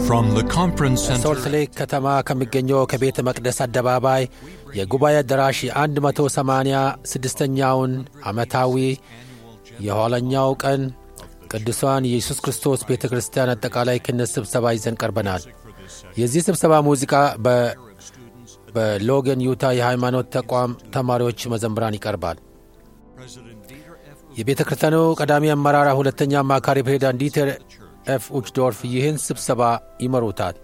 From the conference ሶልት center ሌክ ከተማ ከሚገኘው ከቤተ መቅደስ አደባባይ የጉባኤ አዳራሽ የ186ኛውን ዓመታዊ የኋለኛው ቀን ቅዱሳን የኢየሱስ ክርስቶስ ቤተ ክርስቲያን አጠቃላይ ክህነት ስብሰባ ይዘን ቀርበናል። የዚህ ስብሰባ ሙዚቃ በ- በሎገን ዩታ የሃይማኖት ተቋም ተማሪዎች መዘምራን ይቀርባል። የቤተ ክርስቲያኑ ቀዳሚ አመራር ሁለተኛ አማካሪ ፕሬዚዳንት ዲተር ኤፍ ኡችዶርፍ ይህን ስብሰባ ይመሩታል።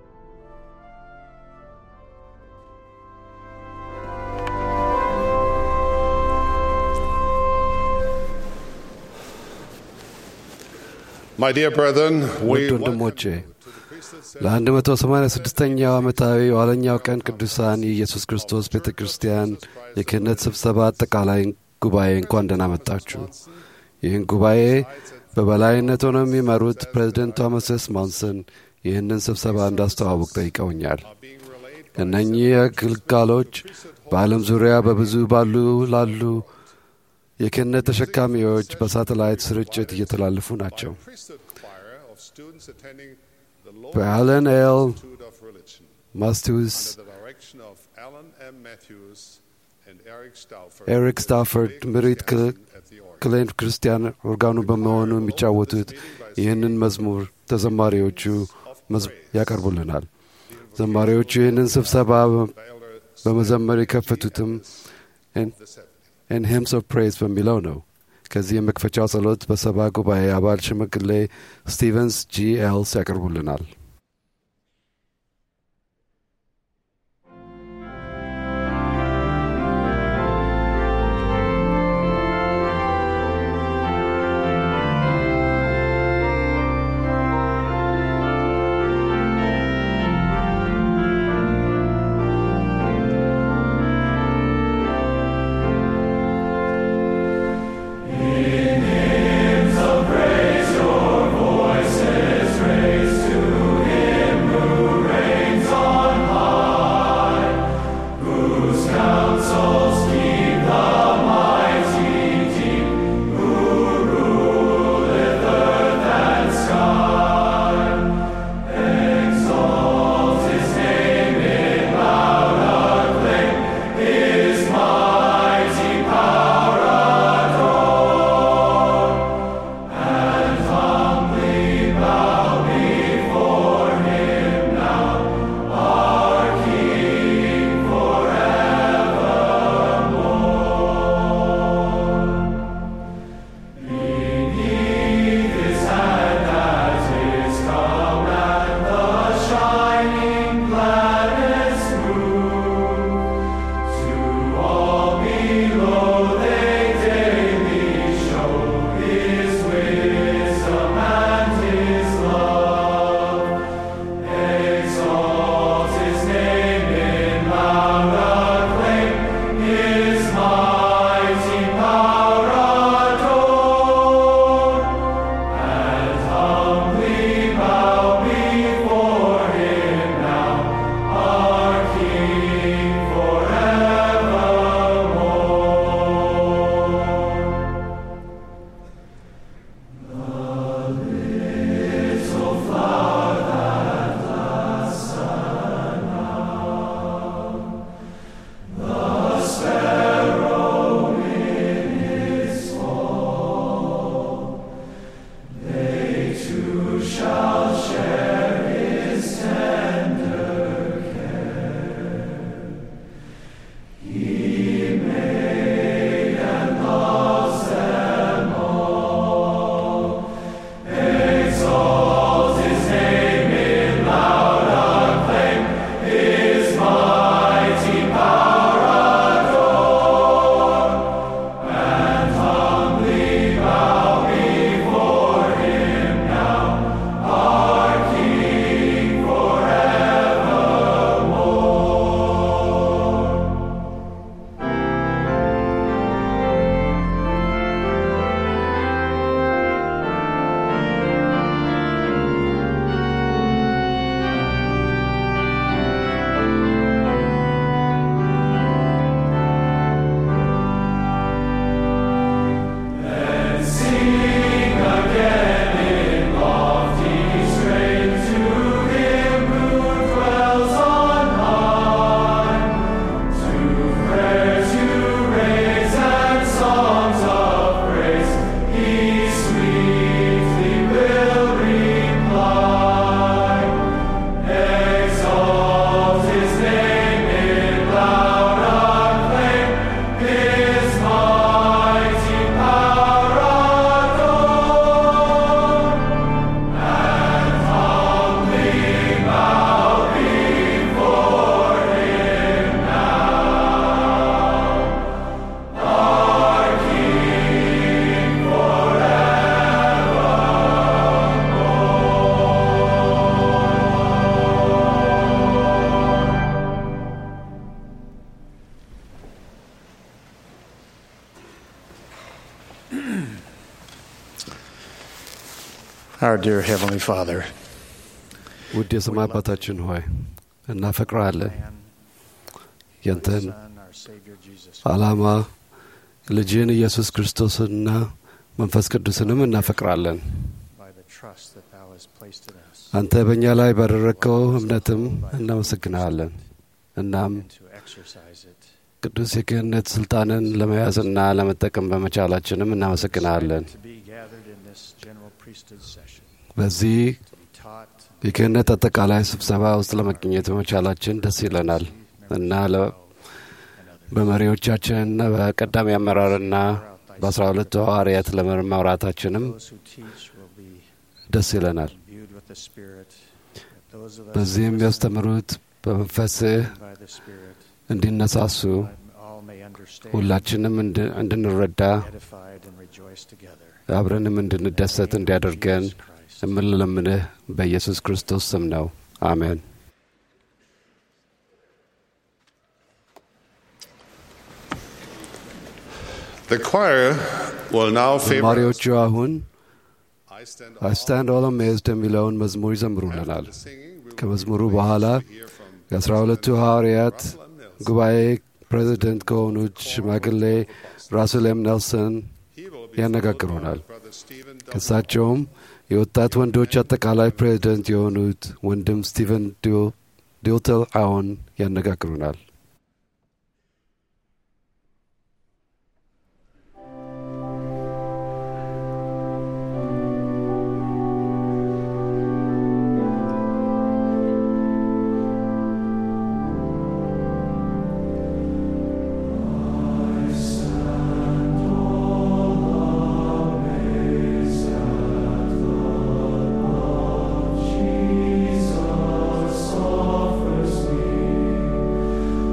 My dear brethren, we ውድ ወንድሞቼ ለ186ኛው ዓመታዊ የኋለኛው ቀን ቅዱሳን የኢየሱስ ክርስቶስ ቤተ ክርስቲያን የክህነት ስብሰባ አጠቃላይ ጉባኤ እንኳን ደህና መጣችሁ። ይህን ጉባኤ በበላይነት ሆነው የሚመሩት ፕሬዚደንት ቶማስ ኤስ ሞንሰን ይህንን ስብሰባ እንዳስተዋውቅ ጠይቀውኛል። እነኚህ አገልጋሎች በዓለም ዙሪያ በብዙ ባሉ ላሉ የክህነት ተሸካሚዎች በሳተላይት ስርጭት እየተላለፉ ናቸው። priesthood choir of students attending the Lord በአለን ኤል Institute of Religion ማስቲውስ under the direction of Alan M. Matthews and Eric Stauffer. ኤሪክ ስታፈርድ ምሪት at the organ. ክሌን ክርስቲያን ኦርጋኑ በመሆኑ የሚጫወቱት ይህንን መዝሙር ተዘማሪዎቹ መዝ- ያቀርቡልናል። ዘማሪዎቹ ይህንን ስብሰባ በመዘመር የከፈቱትም ኤን ሂምስ ኦፍ ፕሬዝ በሚለው ነው። ከዚህ የመክፈቻው ጸሎት በሰባ ጉባኤ አባል ሽማግሌ ስቲቨንስ ጂ ኤልስ ያቀርቡልናል። Praise your voices, raise to Our dear Heavenly Father, ውድ የሰማይ አባታችን ሆይ እናፈቅረሃለን። man, ያንተን Son, our Savior Jesus, ዓላማ ልጅን ኢየሱስ ክርስቶስንና መንፈስ ቅዱስንም እናፈቅራለን። by the trust that Thou hast placed in us, አንተ በእኛ ላይ ባደረግከው እምነትም እናመሰግንሃለን። እናም and to exercise it. ቅዱስ የክህነት ስልጣንን ለመያዝና ለመጠቀም በመቻላችንም እናመሰግንሃለን። To be gathered in this general priesthood session, በዚህ to be taught, የክህነት አጠቃላይ ስብሰባ ውስጥ ለመገኘት በመቻላችን ደስ ይለናል እና ለ- and others. በመሪዎቻችንና በቀዳሚ አመራርና በአስራ ሁለቱ ሐዋርያት ለመማራታችንም Those who teach will be ደስ ይለናል። imbued with the Spirit. that Those of us በዚህ who የሚያስተምሩት በመንፈስህ listen by the Spirit, እንዲነሳሱ all may understand, ሁላችንም እንድ- እንድንረዳ edified and rejoice together. አብረንም እንድንደሰት እንዲያደርገን Jesus Christ. የምንለምንህ በኢየሱስ ክርስቶስ ስም ነው። አሜን። The choir will now favor us. ዘማሪዎቹ አሁን I stand አይ ስታንድ ኦል አሜዝድ የሚለውን መዝሙር ይዘምሩልናል። After the singing, we will ከመዝሙሩ be በኋላ pleased to hear from የአስራ ሁለቱ ሐዋርያት Russell M. Mills. ጉባኤ ፕሬዚደንት ከሆኑት ሽማግሌ ራስል ኤም ኔልሰን He will be ያነጋግሩናል። followed by Brother Stephen W. ከእሳቸውም የወጣት ወንዶች አጠቃላይ ፕሬዚደንት የሆኑት ወንድም ስቲቨን ዲልተል አዎን ያነጋግሩናል። Jesus offers me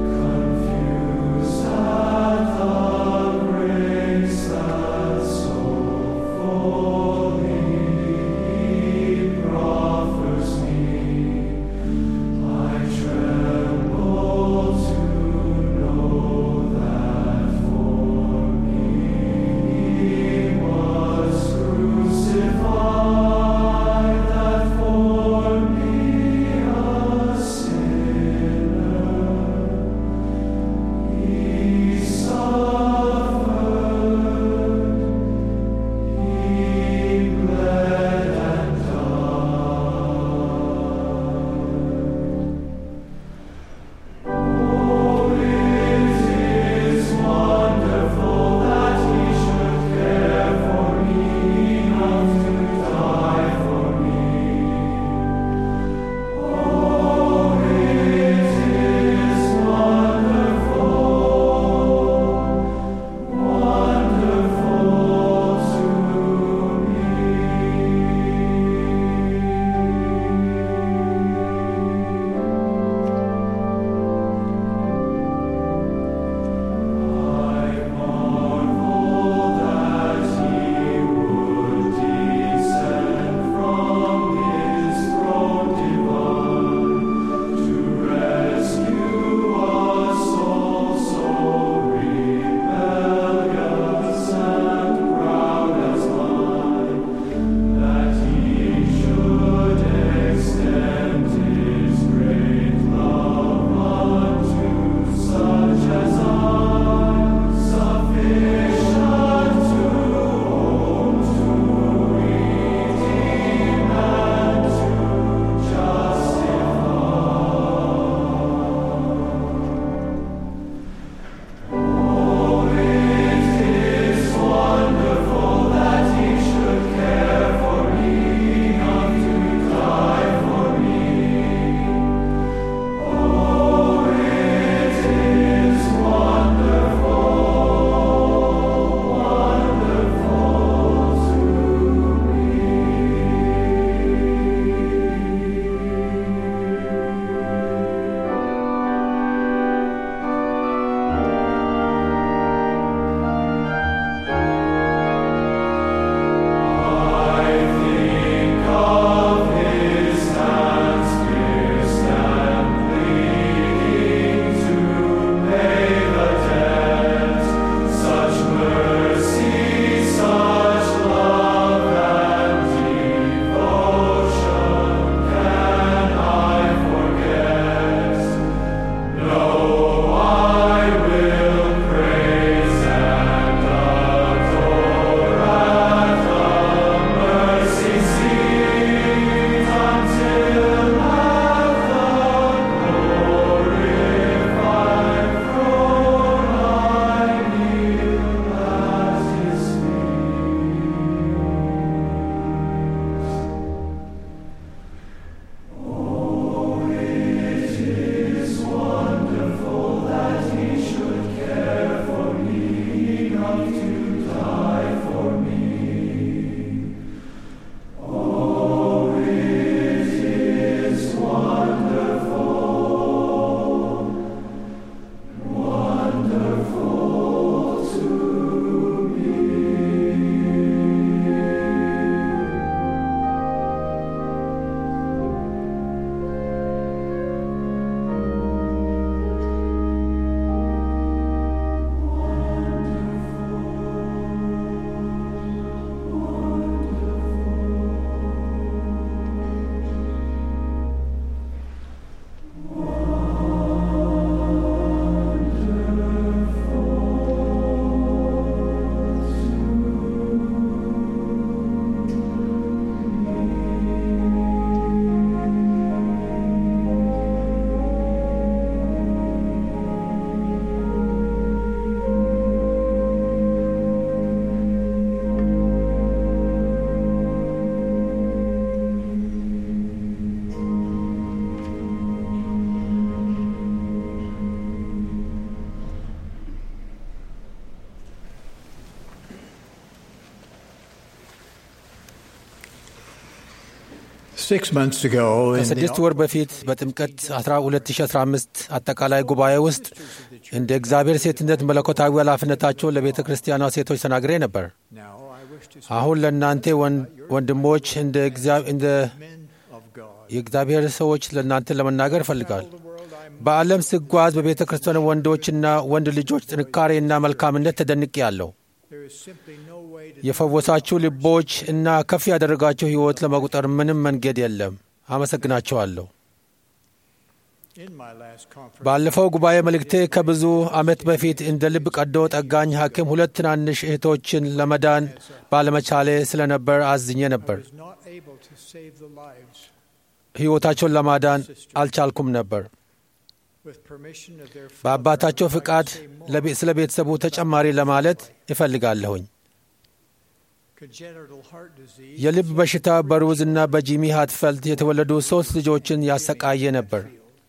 Six months ago, in ከስድስት the ወር በፊት በጥምቀት 2015 አጠቃላይ ጉባኤ ውስጥ እንደ እግዚአብሔር ሴትነት መለኮታዊ ኃላፊነታቸውን ለቤተ ክርስቲያኗ ሴቶች ተናግሬ ነበር። now I wish to አሁን ለእናንተ ወን- ወንድሞች እንደ እግዚአ- እንደ men of God. የእግዚአብሔር ሰዎች ለእናንተ ለመናገር እፈልጋል። The world I'm በዓለም ስጓዝ በቤተ ክርስቲያን ወንዶችና ወንድ ልጆች ጥንካሬና መልካምነት ተደንቄ ያለው there is simply no way to የፈወሳችሁ ልቦች እና ከፍ ያደረጋችሁ ሕይወት ለመቁጠር ምንም መንገድ የለም። አመሰግናቸዋለሁ። in my last conference. ባለፈው ጉባኤ መልእክቴ ከብዙ ዓመት በፊት እንደ ልብ ቀዶ ጠጋኝ ሐኪም ሁለት ትናንሽ እህቶችን ለመዳን ባለመቻሌ ስለነበር አዝኜ ነበር። was not able to save the lives ሕይወታቸውን ለማዳን አልቻልኩም ነበር። with permission of their father. በአባታቸው I ፍቃድ say more. ለቤ- ስለ ቤተሰቡ ተጨማሪ ለማለት እፈልጋለሁኝ። Congenital heart disease የልብ በሽታ በሩዝና በጂሚ ሃትፈልድ የተወለዱ ሦስት ልጆችን ያሰቃየ ነበር።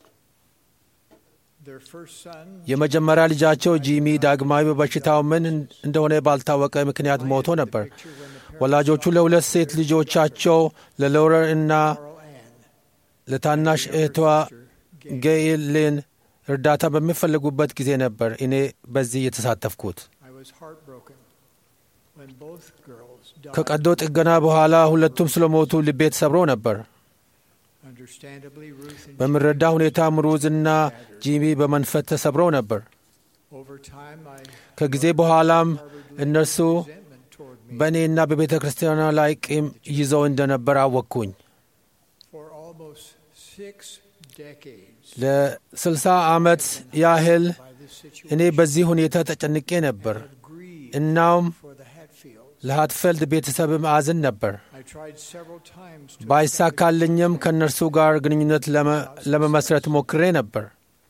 their first son የመጀመሪያ ልጃቸው ጂሚ ዳግማዊ በበሽታው ምን እንደሆነ ባልታወቀ ምክንያት ሞቶ ነበር። ወላጆቹ ለሁለት ሴት ልጆቻቸው ለሎረር እና Carl Ann ለታናሽ እህቷ ጌይልን እርዳታ በሚፈልጉበት ጊዜ ነበር እኔ በዚህ የተሳተፍኩት። I was heartbroken when both girls died. ከቀዶ ጥገና በኋላ ሁለቱም ስለሞቱ ልቤ ተሰብሮ ነበር። Understandably, Ruth and በምረዳ ሁኔታም ሩዝና ጂሚ በመንፈስ ተሰብረው ነበር። over time I ከጊዜ በኋላም እነርሱ resentment toward me በእኔና በቤተ ክርስቲያኗ ላይ ቂም ይዘው እንደነበር አወቅኩኝ። for almost six decades ለስልሳ ዓመት ያህል by this situation. እኔ በዚህ ሁኔታ ተጨንቄ ነበር። I've grieved እናም for the Hatfields. ለሃትፈልድ ቤተሰብም አዝን ነበር። I tried several times to ባይሳካልኝም ከእነርሱ ጋር ግንኙነት ለመ- ለመመስረት ሞክሬ ነበር።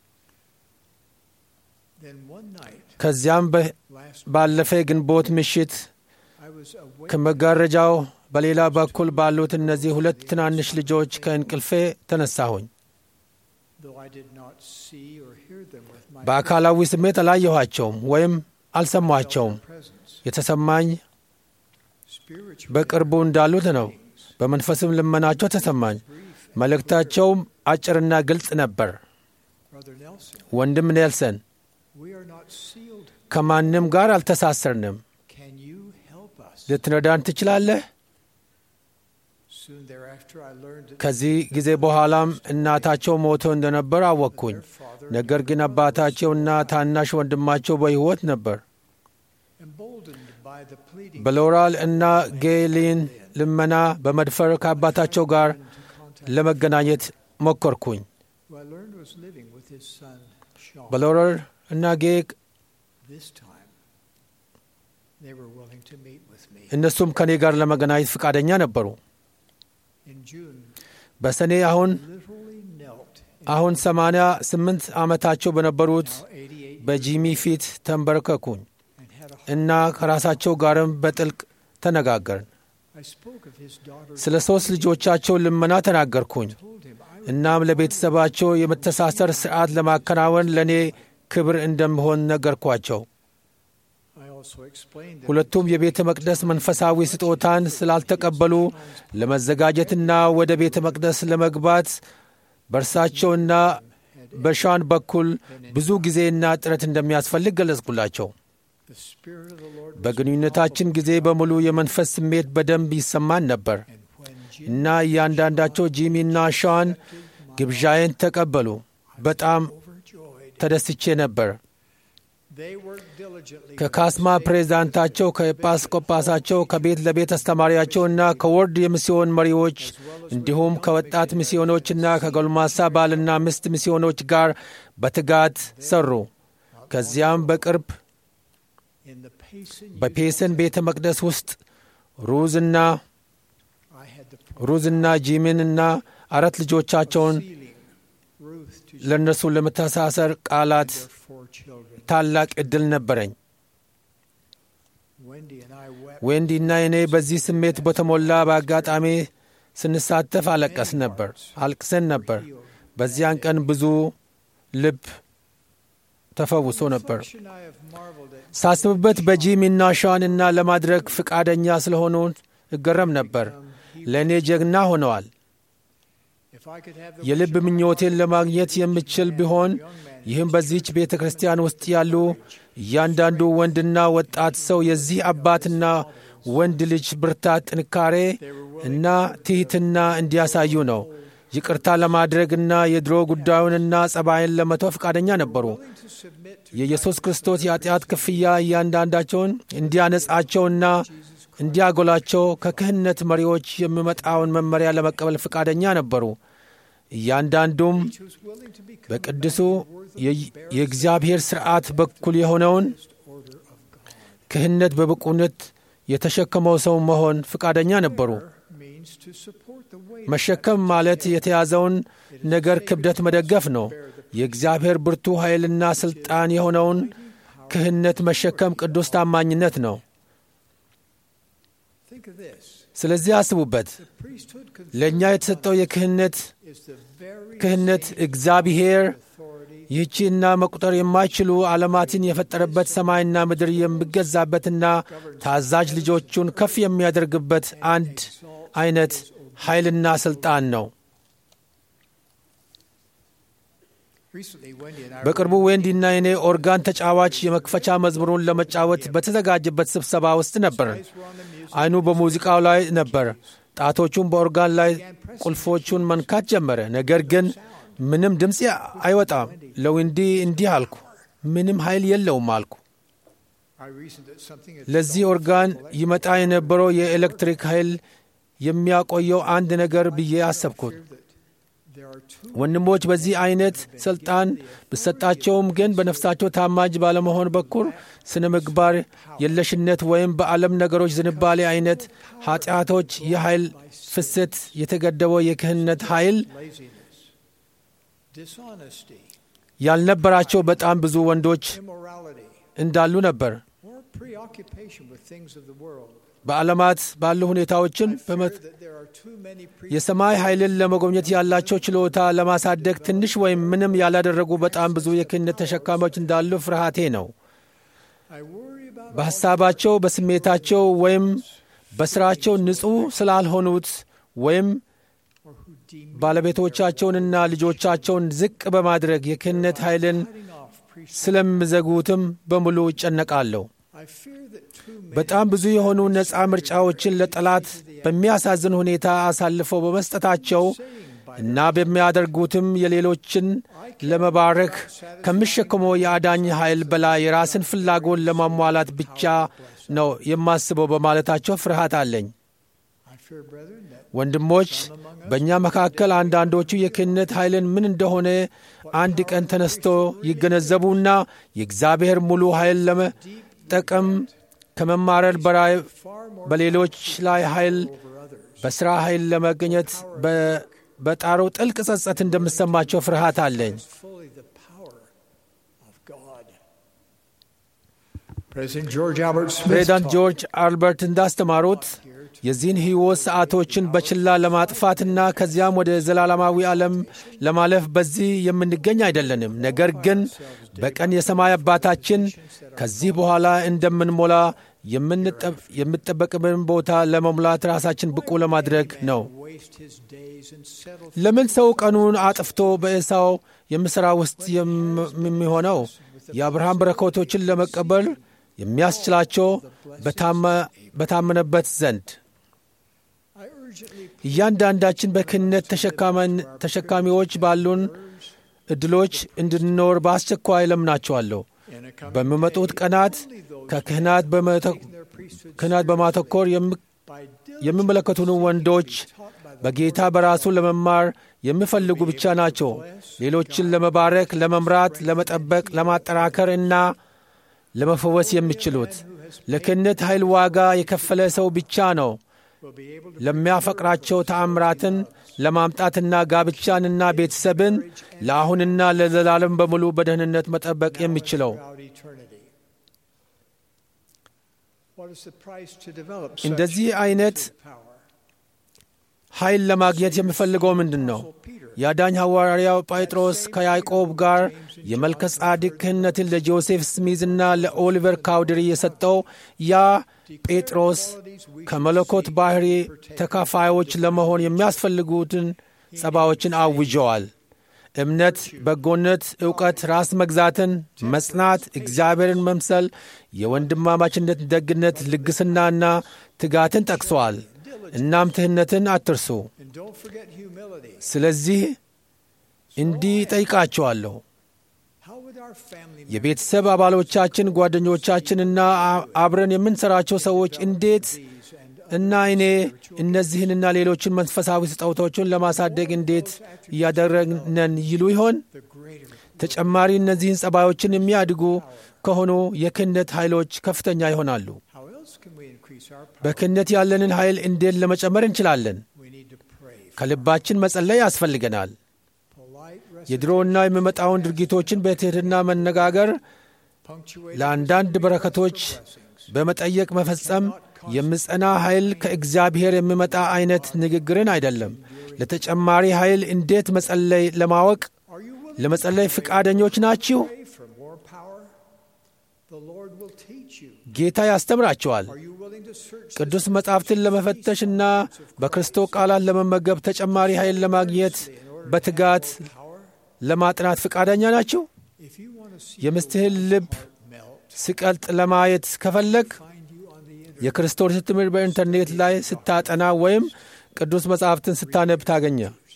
then one night ከዚያም በ- last ባለፈ ግንቦት ምሽት I was awake ከመጋረጃው በሌላ በኩል ባሉት እነዚህ ሁለት ትናንሽ ልጆች ከእንቅልፌ ተነሳሁኝ። though I did not see or hear them with my በአካላዊ ስሜት አላየኋቸውም ወይም አልሰማቸውም። presence. የተሰማኝ Spiritually, በቅርቡ እንዳሉት ነው። በመንፈስም ልመናቸው ተሰማኝ። መልእክታቸውም አጭርና ግልጽ ነበር። Brother Nelson, ወንድም ኔልሰን we are not sealed. ከማንም ጋር አልተሳሰርንም። Can you help us? ልትረዳን ትችላለህ? Soon thereafter, I learned that ከዚህ ጊዜ በኋላም እናታቸው ሞቶ እንደነበር አወቅኩኝ። their father, ነገር ግን አባታቸውና ታናሽ ወንድማቸው በሕይወት ነበር። emboldened by the pleading, በሎራል እና ጌሊን ልመና በመድፈር ከአባታቸው ጋር into contact, ለመገናኘት ሞከርኩኝ። who I learned was living with his son, Sean. በሎረል እና ጌ This time, they were willing to meet with me. እነሱም ከእኔ ጋር ለመገናኘት ፈቃደኛ ነበሩ። In June, በሰኔ አሁን literally knelt in አሁን ሰማንያ ስምንት ዓመታቸው በነበሩት now 88 በጂሚ ፊት ተንበረከኩኝ and had a እና ከራሳቸው ጋርም በጥልቅ ተነጋገርን። I spoke of his daughter. ስለ ሦስት ልጆቻቸው ልመና ተናገርኩኝ። told him I would እናም ለቤተሰባቸው የመተሳሰር ሥርዓት ለማከናወን ለእኔ ክብር እንደምሆን ነገርኳቸው። I also explained that ሁለቱም የቤተ መቅደስ መንፈሳዊ ስጦታን ስላልተቀበሉ ለመዘጋጀትና ወደ ቤተ መቅደስ ለመግባት በእርሳቸውና በሻን በኩል ብዙ ጊዜና ጥረት እንደሚያስፈልግ ገለጽኩላቸው። the Spirit of the Lord was በግንኙነታችን ጊዜ በሙሉ የመንፈስ ስሜት በደንብ ይሰማን ነበር and when Jim እና እያንዳንዳቸው ጂሚና ሻን ግብዣዬን ተቀበሉ። በጣም overjoyed, ተደስቼ ነበር። they worked diligently ከካስማ ፕሬዝዳንታቸው፣ ከኤጲስቆጶሳቸው፣ ከቤት ለቤት አስተማሪያቸውና ከወርድ የሚስዮን መሪዎች እንዲሁም ከወጣት ሚስዮኖችና ከጎልማሳ ባልና ሚስት ሚስዮኖች ጋር በትጋት ሰሩ። ከዚያም በቅርብ in the Payson በፔሰን ቤተ መቅደስ ውስጥ ሩዝና I had the ሩዝና ጂሚንና አራት ልጆቻቸውን sealing Ruth to ለእነርሱ ለመተሳሰር ቃላት their four children. ታላቅ ዕድል ነበረኝ። Wendy and I wept ዌንዲና እኔ በዚህ ስሜት በተሞላ በአጋጣሚ ስንሳተፍ አለቀስ ነበር አልቅሰን ነበር። በዚያን ቀን ብዙ ልብ ተፈውሶ ነበር። Reflection, I have marveled at ሳስብበት በጂሚና ሻንና ለማድረግ ፍቃደኛ ስለሆኑ እገረም ነበር። ለእኔ ጀግና ሆነዋል። If I could have the የልብ ምኞቴን ለማግኘት የምችል ቢሆን ይህም በዚህች ቤተ ክርስቲያን ውስጥ ያሉ እያንዳንዱ ወንድና ወጣት ሰው የዚህ አባትና ወንድ ልጅ ብርታት፣ ጥንካሬ እና ትሕትና እንዲያሳዩ ነው። ይቅርታ ለማድረግና የድሮ ጉዳዩንና ጸባይን ለመተው ፈቃደኛ ነበሩ። to submit to የኢየሱስ ክርስቶስ የኃጢአት ክፍያ እያንዳንዳቸውን እንዲያነጻቸውና እንዲያጎላቸው ከክህነት መሪዎች የሚመጣውን መመሪያ ለመቀበል ፈቃደኛ ነበሩ። እያንዳንዱም was willing to become በቅዱሱ የ- የእግዚአብሔር ሥርዓት በኩል የሆነውን order of God. ክህነት በብቁነት የተሸከመው ሰው መሆን ፈቃደኛ ነበሩ። Means to support the weight መሸከም ማለት የተያዘውን ነገር ክብደት መደገፍ ነው። የእግዚአብሔር ብርቱ ኃይልና ሥልጣን የሆነውን ክህነት መሸከም ቅዱስ ታማኝነት ነው። Think of this. ስለዚህ አስቡበት። The priesthood ለእኛ የተሰጠው የክህነት is the very ክህነት same እግዚአብሔር authority ይህቺና መቁጠር የማይችሉ ዓለማትን የፈጠረበት ሰማይና ምድር የሚገዛበትና ታዛዥ ልጆቹን ከፍ የሚያደርግበት አንድ አይነት ኃይልና ሥልጣን ነው። Recently, Wendy and I በቅርቡ ዌንዲና የኔ ኦርጋን ተጫዋች የመክፈቻ መዝሙሩን ለመጫወት በተዘጋጀበት ስብሰባ ውስጥ ነበር። were on the music. አይኑ በሙዚቃው ላይ ነበር። ጣቶቹን በኦርጋን ላይ ቁልፎቹን መንካት ጀመረ። ነገር ግን ምንም ድምፅ አይወጣም። ለዊንዲ እንዲህ አልኩ፣ ምንም ኃይል የለውም አልኩ። I reasoned that something had ለዚህ ኦርጋን ይመጣ የነበረው የኤሌክትሪክ ኃይል የሚያቆየው አንድ ነገር ብዬ አሰብኩት። that there are two ወንድሞች በዚህ አይነት ስልጣን ብሰጣቸውም ግን በነፍሳቸው ታማጅ ባለመሆን በኩል ስነ ምግባር የለሽነት ወይም በዓለም ነገሮች ዝንባሌ አይነት ኃጢአቶች የኃይል ፍሰት የተገደበው የክህነት ኃይል laziness, dishonesty, ያልነበራቸው በጣም ብዙ ወንዶች immorality, እንዳሉ ነበር። or preoccupation with things of the world. በዓለማት ባሉ ሁኔታዎችን በመት Fear that there are too many የሰማይ ኃይልን ለመጎብኘት ያላቸው ችሎታ ለማሳደግ ትንሽ ወይም ምንም ያላደረጉ በጣም ብዙ የክህነት ተሸካሚዎች እንዳሉ ፍርሃቴ ነው። I worry about በሐሳባቸው፣ በስሜታቸው ወይም በሥራቸው ንጹሕ ስላልሆኑት ወይም or who deem ባለቤቶቻቸውንና ልጆቻቸውን ዝቅ በማድረግ የክህነት ኃይልን cutting off priest. ስለሚዘጉትም በሙሉ ይጨነቃለሁ። I fear that too many በጣም ብዙ የሆኑ ነፃ ምርጫዎችን ለጠላት በሚያሳዝን ሁኔታ አሳልፈው በመስጠታቸው እና በሚያደርጉትም የሌሎችን ለመባረክ ከሚሸከመው የአዳኝ ኃይል በላይ የራስን ፍላጎት ለማሟላት ብቻ ነው የማስበው በማለታቸው ፍርሃት አለኝ። I fear, brethren, that ወንድሞች በእኛ መካከል አንዳንዶቹ የክህነት ኃይልን ምን እንደሆነ አንድ ቀን ተነስቶ ይገነዘቡና የእግዚአብሔር ሙሉ ኃይል ለመጠቀም ከመማረር በላይ far more በሌሎች ላይ ኃይል over others. በሥራ ኃይል ለመገኘት በ- በጣረው ጥልቅ ጸጸት እንደምሰማቸው ፍርሃት አለኝ። is fully the power of God. President George Albert Smith ፕሬዚዳንት taught ጆርጅ አልበርት እንዳስተማሩት የዚህን ሕይወት ሰዓቶችን በችላ ለማጥፋትና ከዚያም ወደ ዘላለማዊ ዓለም ለማለፍ በዚህ የምንገኝ አይደለንም። ነገር ግን በቀን የሰማይ አባታችን ከዚህ በኋላ እንደምንሞላ የምንጠብ- የሚጠበቅብን ቦታ ለመሙላት ራሳችን ብቁ ለማድረግ ነው። waste his days and settle ለምን ሰው ቀኑን አጥፍቶ በኤሳው የምሥራ ውስጥ የም- የሚሆነው የአብርሃም በረከቶችን ለመቀበል የሚያስችላቸው በታመ- በታመነበት ዘንድ I urgently እያንዳንዳችን በክህነት ተሸካመን- ተሸካሚዎች ባሉን ዕድሎች እንድንኖር በአስቸኳይ ለምናቸዋለሁ። in a coming በሚመጡት ቀናት ከክህናት በመተ- their priesthood ክህናት በማተኮር የሚ- by የሚመለከቱን ወንዶች በጌታ በራሱ ለመማር የሚፈልጉ ብቻ ናቸው። ሌሎችን ለመባረክ፣ ለመምራት፣ ለመጠበቅ፣ ለማጠናከር እና ለመፈወስ የሚችሉት ለክህነት ኃይል ዋጋ የከፈለ ሰው ብቻ ነው will be able to ለሚያፈቅራቸው ተአምራትን ለማምጣትና ጋብቻንና ቤተሰብን ለአሁንና ለዘላለም በሙሉ በደህንነት መጠበቅ የሚችለው throughout eternity. What is the price to develop such እንደዚህ አይነት power? ኃይል ለማግኘት የሚፈልገው ምንድን ነው? የአዳኝ ሐዋርያው ጴጥሮስ ከያዕቆብ ጋር የመልከ ጻዲቅ ክህነትን ለጆሴፍ ስሚዝና ለኦሊቨር ካውድሪ የሰጠው ያ ጴጥሮስ ከመለኮት ባሕሪ ተካፋዮች ለመሆን የሚያስፈልጉትን ጸባዎችን አውጀዋል። እምነት፣ በጎነት፣ ዕውቀት፣ ራስ መግዛትን፣ መጽናት፣ እግዚአብሔርን መምሰል፣ የወንድማማችነት ደግነት፣ ልግስናና ትጋትን ጠቅሰዋል። እናም ትሕነትን አትርሱ። And don't forget humility. ስለዚህ እንዲህ ጠይቃቸዋለሁ How would our family የቤተሰብ አባሎቻችን፣ ጓደኞቻችንና አ- አብረን የምንሠራቸው ሰዎች እንዴት members and እና እኔ እነዚህንና ሌሎችን መንፈሳዊ ስጦታዎችን ለማሳደግ እንዴት እያደረግነን ይሉ ይሆን? the greater ተጨማሪ እነዚህን ጸባዮችን የሚያድጉ ከሆኑ የክህነት ኃይሎች ከፍተኛ ይሆናሉ። how else can we increase our power? በክህነት ያለንን ኃይል እንዴት ለመጨመር እንችላለን? We need to pray. ከልባችን መጸለይ ያስፈልገናል። Polite የድሮና የሚመጣውን ድርጊቶችን በትሕትና መነጋገር፣ punctuate ለአንዳንድ በረከቶች በመጠየቅ መፈጸም የምጸና ኃይል ከእግዚአብሔር የሚመጣ አይነት ንግግርን አይደለም። ለተጨማሪ ኃይል እንዴት መጸለይ ለማወቅ Are you willing ለመጸለይ ፍቃደኞች ናችሁ? to pray for more power? The Lord will teach you. ጌታ ያስተምራቸዋል። Are you willing to search ቅዱስ መጻሕፍትን ለመፈተሽና በክርስቶስ ቃላት ለመመገብ ተጨማሪ ኃይል ለማግኘት በትጋት power? ለማጥናት ፍቃደኛ ናችሁ? If you want to see የምስትህን ልብ melt, ሲቀልጥ ለማየት ከፈለግ find you on the internet. የክርስቶስ ትምህርት በኢንተርኔት ላይ ስታጠና ወይም ቅዱስ መጻሕፍትን ስታነብ ታገኘ።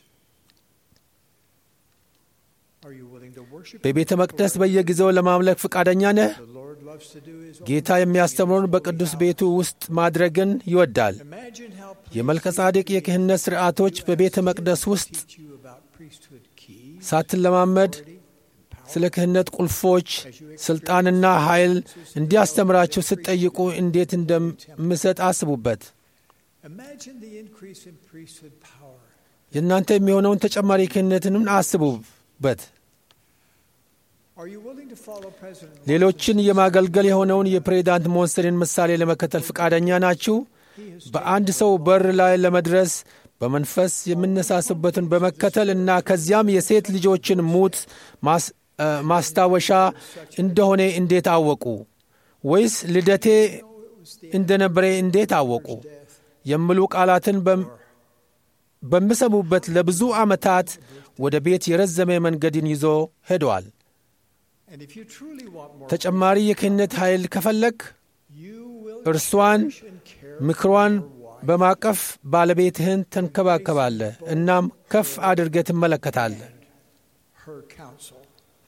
Are you willing to worship? በቤተ መቅደስ በየጊዜው ለማምለክ ፍቃደኛ ነህ? The Lord loves to do His own. ጌታ የሚያስተምረውን በቅዱስ ቤቱ ውስጥ ማድረግን ይወዳል። Imagine how pleased የመልከ ጻዴቅ የክህነት ሥርዓቶች በቤተ መቅደስ ውስጥ teach you about priesthood keys, ሳትለማመድ ስለ ክህነት ቁልፎች፣ ሥልጣንና ኃይል እንዲያስተምራችሁ ስትጠይቁ እንዴት እንደምሰጥ አስቡበት። Imagine the increase in priesthood power. የእናንተ የሚሆነውን ተጨማሪ ክህነትንም አስቡበት። Are you willing to follow President ሌሎችን የማገልገል የሆነውን የፕሬዚዳንት ሞንሰንን ምሳሌ ለመከተል ፈቃደኛ ናችሁ? በአንድ ሰው በር ላይ ለመድረስ በመንፈስ የምነሳስበትን በመከተል እና ከዚያም የሴት ልጆችን ሙት ማስ- እ፣ ማስታወሻ እንደሆነ እንዴት አወቁ? ወይስ ልደቴ እንደነበረ እንዴት አወቁ? የሚሉ ቃላትን በም- በሚሰሙበት ለብዙ ዓመታት ወደ ቤት የረዘመ መንገድን ይዞ ሄደዋል። And if you truly want more, ተጨማሪ የክህነት ኃይል ከፈለግ you will እርሷን cherish and care ምክሯን በማቀፍ ባለቤትህን ተንከባከባለህ። እናም ከፍ አድርገህ ትመለከታለህ። her counsel.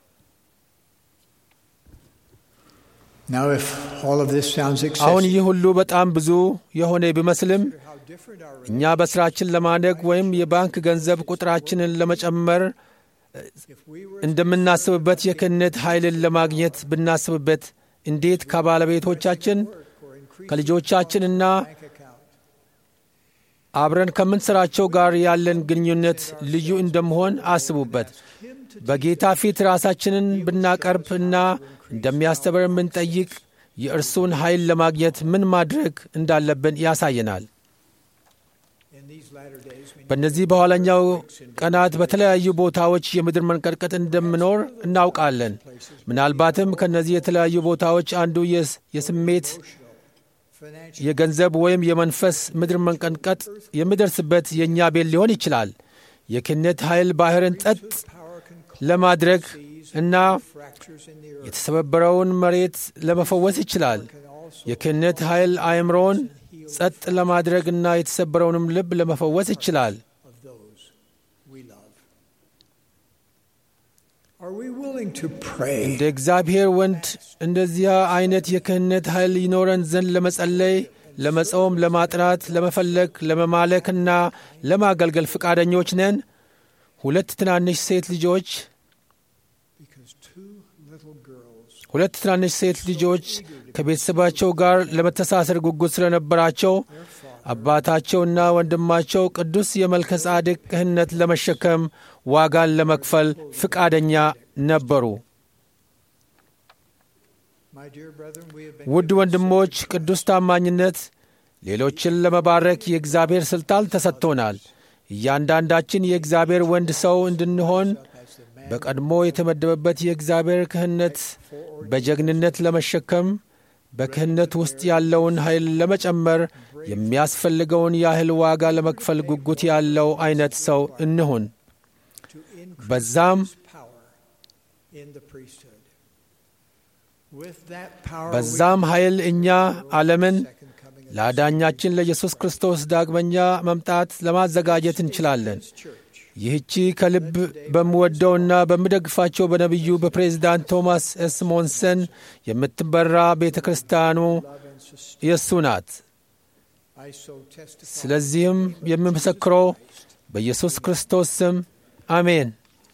Now, if all of this sounds አሁን excessive, ይህ ሁሉ በጣም ብዙ የሆነ ቢመስልም how different our እኛ በሥራችን ለማደግ ወይም የባንክ ገንዘብ ቁጥራችንን ለመጨመር if we were እንደምናስብበት የክህነት ኃይልን ለማግኘት ብናስብበት እንዴት ከባለቤቶቻችን or increase ከልጆቻችንና bank account, አብረን ከምንሠራቸው ጋር ያለን ግንኙነት ልዩ እንደመሆን አስቡበት። በጌታ ፊት ራሳችንን ብናቀርብ እና እንደሚያስተምር የምንጠይቅ የእርሱን ኃይል ለማግኘት ምን ማድረግ እንዳለብን ያሳየናል። in these latter days, we በእነዚህ በኋለኛው ቀናት በተለያዩ ቦታዎች የምድር መንቀጥቀጥ እንደምኖር እናውቃለን። ምናልባትም ከእነዚህ የተለያዩ ቦታዎች አንዱ የስ- የስሜት financial የገንዘብ ወይም የመንፈስ ምድር መንቀጥቀጥ የሚደርስበት የእኛ ቤት ሊሆን ይችላል። የክህነት ኃይል ባህርን ጸጥ power can ለማድረግ እና fractures in the earth, የተሰበረውን መሬት ለመፈወስ ይችላል። can also የክህነት ኃይል አእምሮን ጸጥ ለማድረግና የተሰበረውንም ልብ ለመፈወስ ይችላል። of those we love. Are we willing to pray? እንደ እግዚአብሔር ወንድ እንደዚያ አይነት የክህነት ኃይል ይኖረን ዘንድ ለመጸለይ፣ ለመጾም፣ ለማጥናት፣ ለመፈለግ፣ ለመማለክና ለማገልገል ፈቃደኞች ነን። ሁለት ትናንሽ ሴት ልጆች Because two little girls ሁለት ትናንሽ ሴት ልጆች ከቤተሰባቸው ጋር ለመተሳሰር ጉጉት ስለነበራቸው አባታቸውና ወንድማቸው ቅዱስ የመልከ ጻድቅ ክህነት ለመሸከም ዋጋን ለመክፈል ፍቃደኛ ነበሩ። My dear brethren, we have been ውድ ወንድሞች፣ ቅዱስ ታማኝነት ሌሎችን ለመባረክ የእግዚአብሔር ሥልጣን ተሰጥቶናል። እያንዳንዳችን የእግዚአብሔር ወንድ ሰው እንድንሆን as the man በቀድሞ የተመደበበት የእግዚአብሔር ክህነት በጀግንነት ለመሸከም በክህነት ውስጥ ያለውን ኃይል ለመጨመር የሚያስፈልገውን ያህል ዋጋ ለመክፈል ጉጉት ያለው አይነት ሰው እንሁን። to increase በዛም His power in the priesthood. With that power, በዛም we ኃይል እኛ ዓለምን second coming of ለአዳኛችን ለኢየሱስ ክርስቶስ ዳግመኛ መምጣት ለማዘጋጀት እንችላለን። His church. ይህቺ ከልብ በምወደውና በምደግፋቸው በነቢዩ በፕሬዝዳንት ቶማስ ኤስ ሞንሰን የምትበራ ቤተ ክርስቲያኑ Love and sustain. የእሱ ናት። I so testify. ስለዚህም የምመሰክረው በኢየሱስ ክርስቶስ ስም አሜን።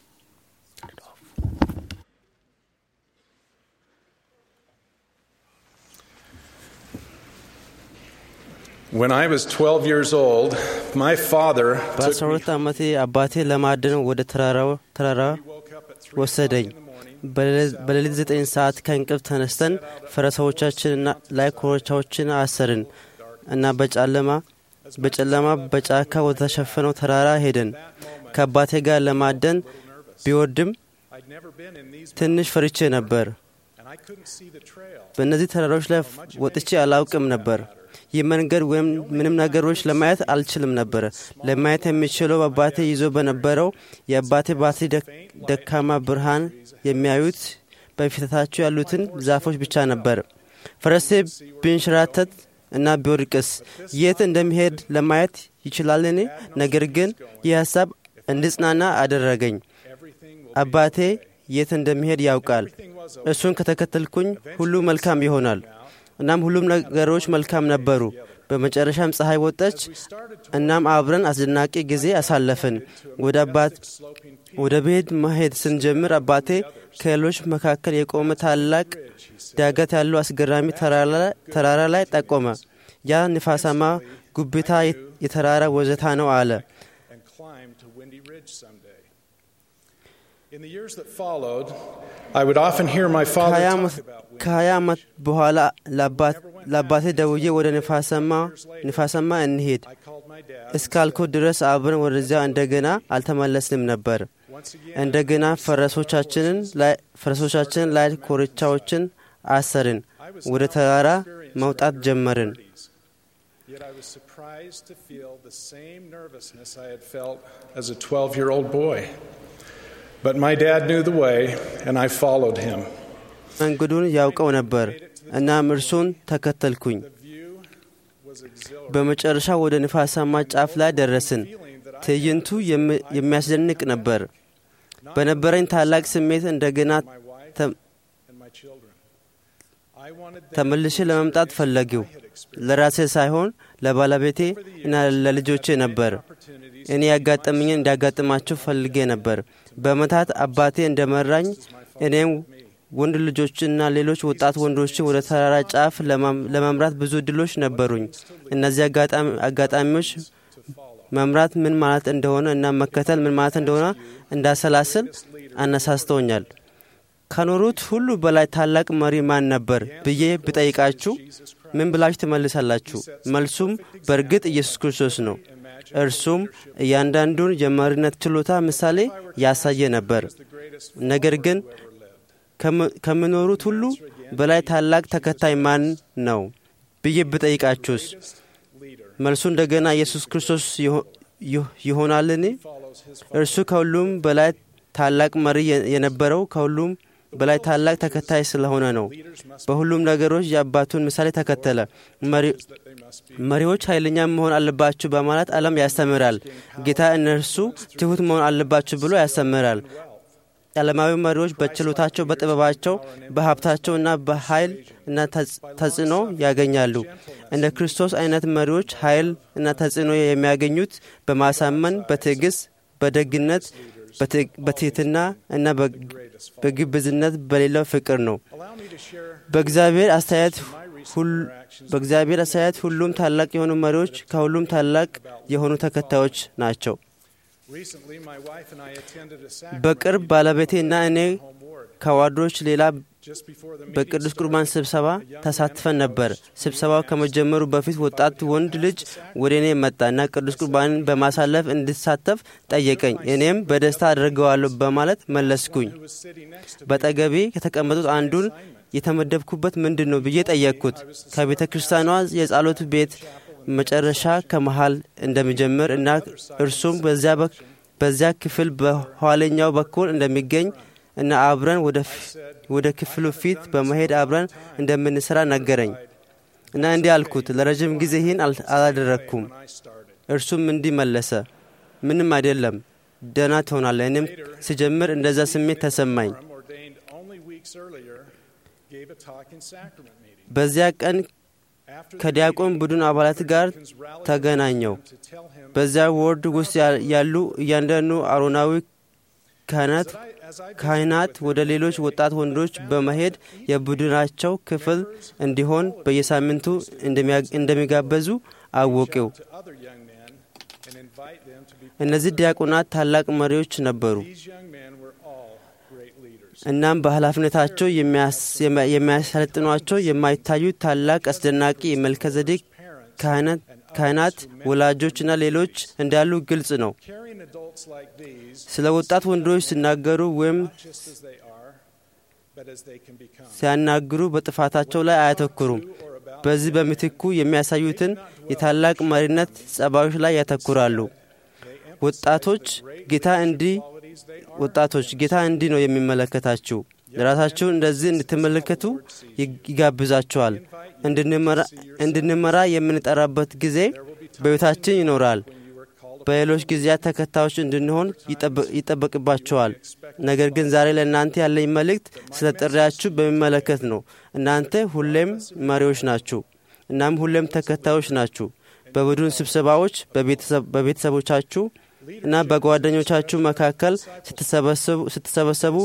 When I was 12 years old, my father took በአስራ me. ሁለት ዓመቴ አባቴ ለማደን ወደ ተራራው ተራራ woke up at 3 ወሰደኝ። in the morning. በሌሊት- በሌሊት ዘጠኝ ሰዓት ከእንቅልፍ ተነስተን ፈረሰዎቻችንና ላይ ኮርቻዎችን አሰርን እና በጨለማ በጨለማ በጫካ ወደ ተሸፈነው ተራራ ሄደን ከአባቴ ጋር ለማደን ቢወርድም I'd never been in these ትንሽ ፈርቼ ነበር። and I couldn't see the trail. በእነዚህ ተራሮች ላይ ወጥቼ አላውቅም ነበር። ይህ መንገድ ወይም ምንም ነገሮች ለማየት አልችልም ነበር። ለማየት የሚችለው አባቴ ይዞ በነበረው የአባቴ ባትሪ ደክ- ደካማ ብርሃን የሚያዩት በፊታቸው ያሉትን ዛፎች ብቻ ነበር። ፈረሴ ቢንሸራተት እና ቢወድቅስ የት እንደሚሄድ ለማየት ይችላልን? ነገር ግን ይህ ሀሳብ እንድጽናና አደረገኝ። Everything will አባቴ የት እንደሚሄድ ያውቃል። እሱን ከተከተልኩኝ ሁሉ መልካም ይሆናል። እናም ሁሉም ነገሮች መልካም ነበሩ። በመጨረሻም ፀሐይ ወጠች። እናም አብረን አስደናቂ ጊዜ አሳለፍን። ወደ አባት ወደ ቤት መሄድ ስንጀምር አባቴ ከሌሎች መካከል የቆመ ታላቅ ዳገት ያለው አስገራሚ ተራራ ላይ ጠቆመ። ያ ንፋሳማ ጉብታ የተራራ ወዘታ ነው አለ። and climb to Windy Ridge someday. In the years that followed, I would often hear my father ከሀያ talk ዓመት- about Windy ከሀያ ዓመት በኋላ ለአባት- ለአባቴ ደውዬ ወደ ንፋሳማ ንፋሳማ እንሄድ I called my dad. እስካልኩ ድረስ አብረን ወደዚያ እንደገና አልተመለስንም ነበር። Once again, እንደገና ፈረሶቻችንን ላይ ፈረሶቻችንን ላይ ኮርቻዎችን አሰርን። ወደ ተራራ መውጣት ጀመርን። Yet I was surprised to feel the same nervousness I had felt as a 12 year old boy. But my dad knew the way, and I followed him. መንገዱን ያውቀው ነበር። እናም እርሱን ተከተልኩኝ። The view was exhilarating. በመጨረሻ ወደ ንፋሳማ ጫፍ ላይ ደረስን። ትዕይንቱ የሚ- የሚያስደንቅ ነበር። በነበረኝ ታላቅ ስሜት እንደገና My wife ተ- and my children. I wanted them ተመልሼ ለመምጣት ፈለጊው። ለራሴ ሳይሆን ለባለቤቴ እና ለልጆቼ ነበር። opportunities እኔ ያጋጠምኝን እንዲያጋጥማቸው ፈልጌ ነበር። በመታት አባቴ እንደመራኝ እኔም ወንድ ልጆችና ሌሎች ወጣት ወንዶችን ወደ ተራራ ጫፍ ለማም- ለመምራት ብዙ እድሎች ነበሩኝ። እነዚህ አጋጣሚ- አጋጣሚዎች መምራት ምን ማለት እንደሆነ እና መከተል ምን ማለት እንደሆነ እንዳሰላስል አነሳስተውኛል። ከኖሩት ሁሉ በላይ ታላቅ መሪ ማን ነበር ብዬ ብጠይቃችሁ ምን ብላችሁ ትመልሳላችሁ? መልሱም በእርግጥ ኢየሱስ ክርስቶስ ነው። እርሱም እያንዳንዱን የመሪነት ችሎታ ምሳሌ ያሳየ ነበር። ነገር ግን ከም- ከምኖሩት ሁሉ በላይ ታላቅ ተከታይ ማን ነው ብዬ ብጠይቃችሁስ መልሱ እንደገና ኢየሱስ ክርስቶስ ይሆ- ይሆ- ይሆናልን? እርሱ ከሁሉም በላይ ታላቅ መሪ የ- የነበረው ከሁሉም በላይ ታላቅ ተከታይ ስለሆነ ነው። በሁሉም ነገሮች የአባቱን ምሳሌ ተከተለ። መሪ- መሪዎች ኃይለኛ መሆን አለባችሁ በማለት ዓለም ያስተምራል። ጌታ እነርሱ ትሑት መሆን አለባችሁ ብሎ ያስተምራል። ዓለማዊ መሪዎች በችሎታቸው፣ በጥበባቸው፣ በሀብታቸው እና በኃይል እና ተጽ- ተጽዕኖ ያገኛሉ። እንደ ክርስቶስ አይነት መሪዎች ኃይል እና ተጽዕኖ የሚያገኙት በማሳመን፣ በትዕግስት፣ በደግነት፣ በትዕ- በትህትና እና በግ- በግብዝነት በሌለው ፍቅር ነው። allow me to share በእግዚአብሔር አስተያየት ሁል- በእግዚአብሔር አስተያየት ሁሉም ታላቅ የሆኑ መሪዎች ከሁሉም ታላቅ የሆኑ ተከታዮች ናቸው። recently my wife and I attended a sacrament በቅርብ ባለቤቴና እኔ home ward ከዋርዶች ሌላ just before the meeting በቅዱስ started. ቁርባን ስብሰባ ተሳትፈን ነበር። ስብሰባው ከመጀመሩ በፊት ወጣት ወንድ ልጅ ወደ እኔ መጣ እና ቅዱስ ቁርባንን በማሳለፍ እንድሳተፍ ጠየቀኝ። እኔም በደስታ አድርገዋለሁ በማለት መለስኩኝ። who was sitting next to me በጠገቤ ከተቀመጡት አንዱን የተመደብኩበት ምንድን ነው ብዬ ጠየቅኩት። ከቤተ ክርስቲያኗ የጸሎት ቤት መጨረሻ ከመሃል እንደሚጀምር እና እርሱም በዚያ ክፍል በኋለኛው በኩል እንደሚገኝ እና አብረን ወደ ክፍሉ ፊት በመሄድ አብረን እንደምንሰራ ነገረኝ እና እንዲህ አልኩት፣ ለረዥም ጊዜ ይህን አላደረግኩም። እርሱም እንዲህ መለሰ፣ ምንም አይደለም፣ ደህና ትሆናለህ። እኔም ስጀምር እንደዛ ስሜት ተሰማኝ። በዚያ ቀን ከዲያቆን ቡድን አባላት ጋር ተገናኘው። በዚያ ወርድ ውስጥ ያሉ እያንዳንዱ አሮናዊ ካህናት ካህናት ወደ ሌሎች ወጣት ወንዶች በመሄድ የቡድናቸው ክፍል እንዲሆን በየሳምንቱ እንደሚጋበዙ አወቂው። እነዚህ ዲያቆናት ታላቅ መሪዎች ነበሩ። እናም በኃላፊነታቸው የሚያሰለጥኗቸው የማይታዩ ታላቅ አስደናቂ የመልከዘዴቅ ካህናት፣ ወላጆችና ሌሎች እንዳሉ ግልጽ ነው። ስለ ወጣት ወንዶች ሲናገሩ ወይም ሲያናግሩ በጥፋታቸው ላይ አያተኩሩም። በዚህ በምትኩ የሚያሳዩትን የታላቅ መሪነት ጸባዮች ላይ ያተኩራሉ። ወጣቶች ጌታ እንዲህ ወጣቶች ጌታ እንዲህ ነው የሚመለከታችሁ። ራሳችሁን እንደዚህ እንድትመለከቱ ይጋብዛችኋል። እንድንመራ የምንጠራበት ጊዜ በቤታችን ይኖራል። በሌሎች ጊዜያት ተከታዮች እንድንሆን ይጠበቅባቸዋል። ነገር ግን ዛሬ ለእናንተ ያለኝ መልእክት ስለ ጥሪያችሁ በሚመለከት ነው። እናንተ ሁሌም መሪዎች ናችሁ፣ እናም ሁሌም ተከታዮች ናችሁ። በቡድን ስብሰባዎች፣ በቤተሰቦቻችሁ እና በጓደኞቻችሁ መካከል ስትሰበሰቡ፣